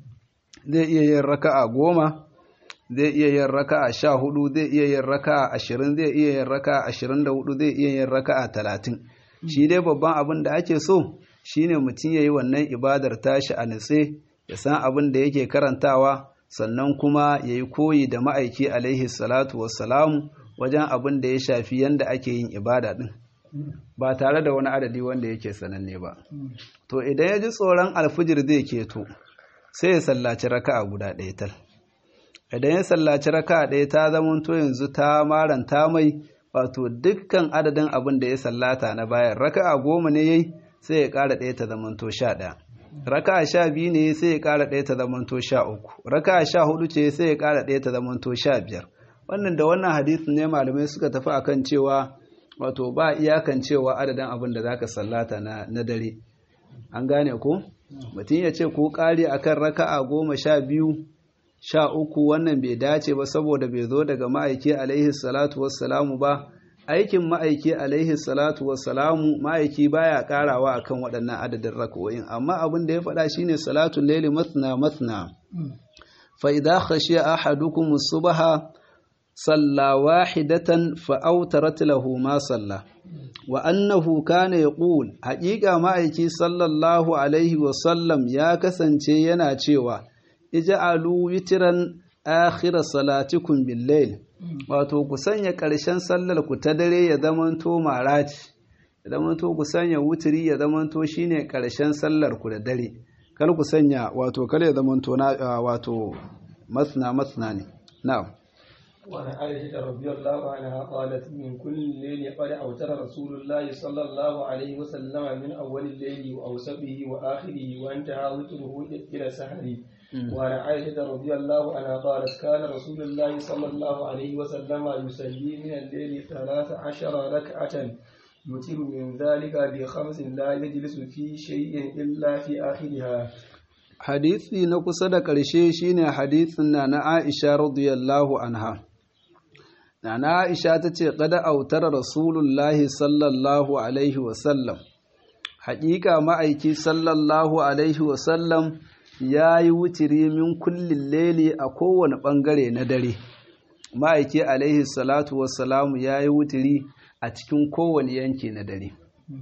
zai iya yin raka'a goma zai iya yin raka'a sha hudu zai iya yin raka'a ashirin zai iya yin raka'a ashirin da hudu zai iya yin raka'a talatin shi dai babban abin da ake so shine mutum ya yi wannan ibadar tashi a nutse ya san abin da yake karantawa sannan kuma ya yi koyi da ma'aiki alaihi salatu wassalamu wajen abin da ya shafi yadda ake yin ibada din ba tare da wani adadi wanda yake sananne ba to idan ya ji tsoron alfijir zai keto sai ya sallaci raka'a guda ɗaya tal idan ya sallaci raka'a ɗaya ta zamanto yanzu ta maranta mai wato dukkan adadin abin da ya sallata na bayan raka'a goma ne yayi sai ya ƙara ɗaya ta zamanto sha ɗaya raka'a sha biyu ne sai ya ƙara ɗaya ta zamanto sha uku raka'a sha hudu ce sai ya ƙara ɗaya ta zamanto sha biyar wannan da wannan hadisin ne malamai suka tafi akan cewa wato ba iyakan cewa adadin abin da zaka sallata na, na dare an gane ko mutum ya ce ko ƙari akan raka'a goma sha biyu sha uku wannan bai dace ba saboda bai zo daga ma'aiki alaihi salatu wassalamu ba aikin ma'aiki alaihi salatu wassalamu ma'aiki baya karawa akan waɗannan adadin raka'o'in amma abin da ya faɗa shine salatul laili mathna mathna fa idza khashiya ahadukum subha salla wahidatan fa awtarat lahu ma salla wa annahu kana yaqul haqiqa ma'aiki sallallahu alaihi wasallam ya kasance yana cewa ij'alu witran akhir salatikum bil layl wato ku sanya ƙarshen sallar ku ta dare ya zamanto marati ya zamanto ku sanya wutiri ya zamanto shine ƙarshen sallar ku da dare kar ku sanya wato kar ya zamanto na wato masna masna ne na'am وعن عائشة رضي الله عنها قالت من كل الليل قد أوتر رسول الله صلى الله عليه وسلم من أول الليل وأوسطه وآخره وانتهى وتره إلى سحره وعن عائشة رضي الله عنها قالت كان رسول الله صلى الله عليه وسلم يصلي من الليل ثلاث عشر ركعة يتر من ذلك بخمس لا يجلس في شيء إلا في آخرها hadisi na kusa da ƙarshe shine hadisin na na Aisha radiyallahu anha na na Aisha ta ce qada autara rasulullahi sallallahu alaihi wasallam haƙiƙa ma'aiki sallallahu alaihi wasallam ya yi wutiri min kullin leli a kowane ɓangare na dare ma'aiki alaihi salatu wassalamu ya yi wutiri a cikin kowane yanki na dare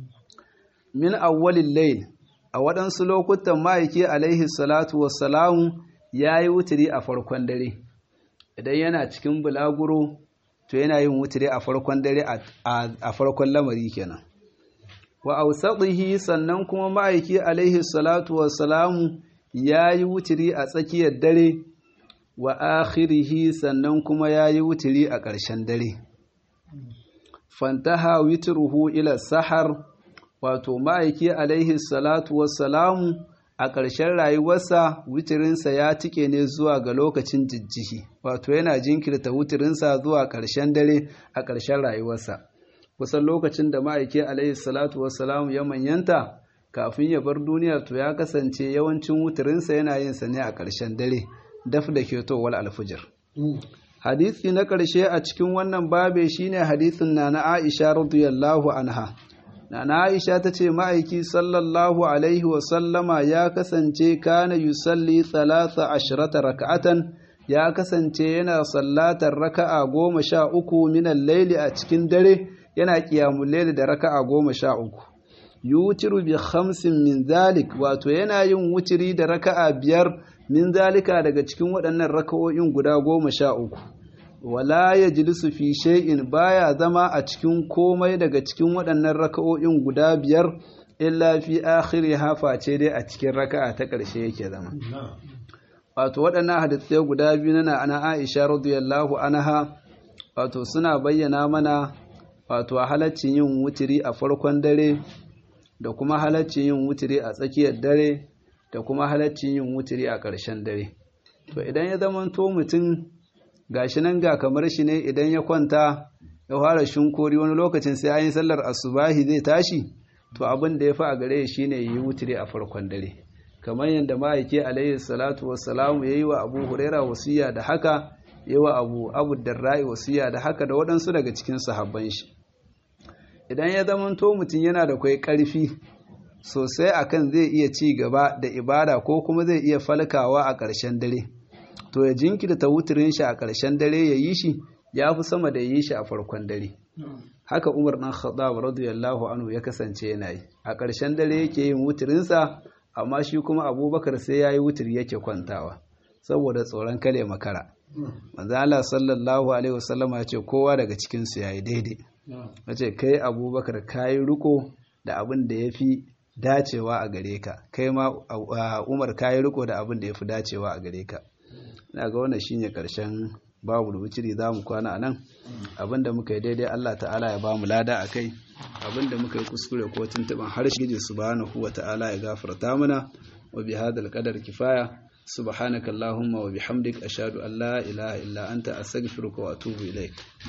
min awwalin lail a waɗansu lokutan ma'aiki alaihi salatu wassalamu ya yi wutiri a farkon dare idan yana cikin bulaguro to yana yin wutiri a farkon dare a farkon lamari kenan wa ausatihi sannan kuma ma'aiki alaihi salatu wassalamu ya yi wutiri a tsakiyar dare wa akhirihi sannan kuma ya yi wutiri a ƙarshen dare fantaha witruhu ila sahar wato ma'aiki alaihi salatu wassalamu a ƙarshen rayuwarsa wutirinsa ya tike ne zuwa ga lokacin jijjihi wato yana jinkirta wutirinsa zuwa ƙarshen dare a ƙarshen rayuwarsa kusan lokacin da ma'aiki alaihi salatu wassalamu ya manyanta kafin ya bar duniya to ya kasance yawancin wutirinsa yana yin sa ne a ƙarshen dare daf da ketowar alfijir hadisi na ƙarshe a cikin wannan babe shine hadisin na na Aisha radiyallahu anha na Aisha ta ce ma'aiki sallallahu alaihi wasallama ya kasance kana yusalli talata ashirata raka'atan ya kasance yana sallatar raka'a goma sha uku minan laili a cikin dare yana kiyamun laili da raka'a goma sha uku yutiru bi khamsin min zalik wato yana yin wutiri da raka'a biyar min zalika daga cikin waɗannan raka'o'in guda goma sha uku wala ya jilisu fi shay'in baya zama a cikin komai daga cikin waɗannan raka'o'in guda biyar illa fi akhiri hafa ce dai a cikin raka'a ta ƙarshe yake zama wato waɗannan hadisai guda biyu na ana Aisha radiyallahu anha wato suna bayyana mana wato halaccin yin wutiri a farkon dare da kuma halaccin yin wutiri a tsakiyar dare da kuma halaccin yin wutiri a ƙarshen dare to idan ya zama to mutum gashi nan ga kamar shi ne idan ya kwanta ya fara shinkori wani lokacin sai an yi sallar asubahi zai tashi to abin da ya fi a gare shi ne yi wutiri a farkon dare kamar yadda ma'aiki alayhi salatu wassalamu ya yi wa abu huraira wasiya da haka ya yi wa abu abu darra'i wasiya da haka da waɗansu daga cikin sahabban shi idan ya zamanto mutum yana da kwai ƙarfi sosai akan zai iya ci gaba da ibada ko kuma zai iya falkawa a ƙarshen dare to ya jinkirta wuturin shi a ƙarshen dare ya yi shi ya fi sama da yi shi a farkon dare haka umar ɗan khattab radiyallahu anhu ya kasance yana yi a ƙarshen dare yake yin wuturinsa amma shi kuma abubakar sai ya yi wuturi yake kwantawa saboda tsoron kale makara manzo Allah sallallahu alaihi wasallama ya ce kowa daga cikin su yayi daidai ya ce kai abubakar kayi riko da abin da ya fi dacewa a gare ka kai ma umar kayi riko da abin da ya fi dacewa a gare ka na ga wannan shine karshen babu rubuciri za mu kwana a nan abinda muka yi daidai Allah ta'ala ya ba mu lada a kai abinda muka yi kuskure ko tuntuban harshe gidi subhanahu wa ta'ala ya gafarta mana wa bi hadal qadar kifaya subhanakallahumma wa bihamdik ashhadu an la ilaha illa anta astaghfiruka wa atubu ilaik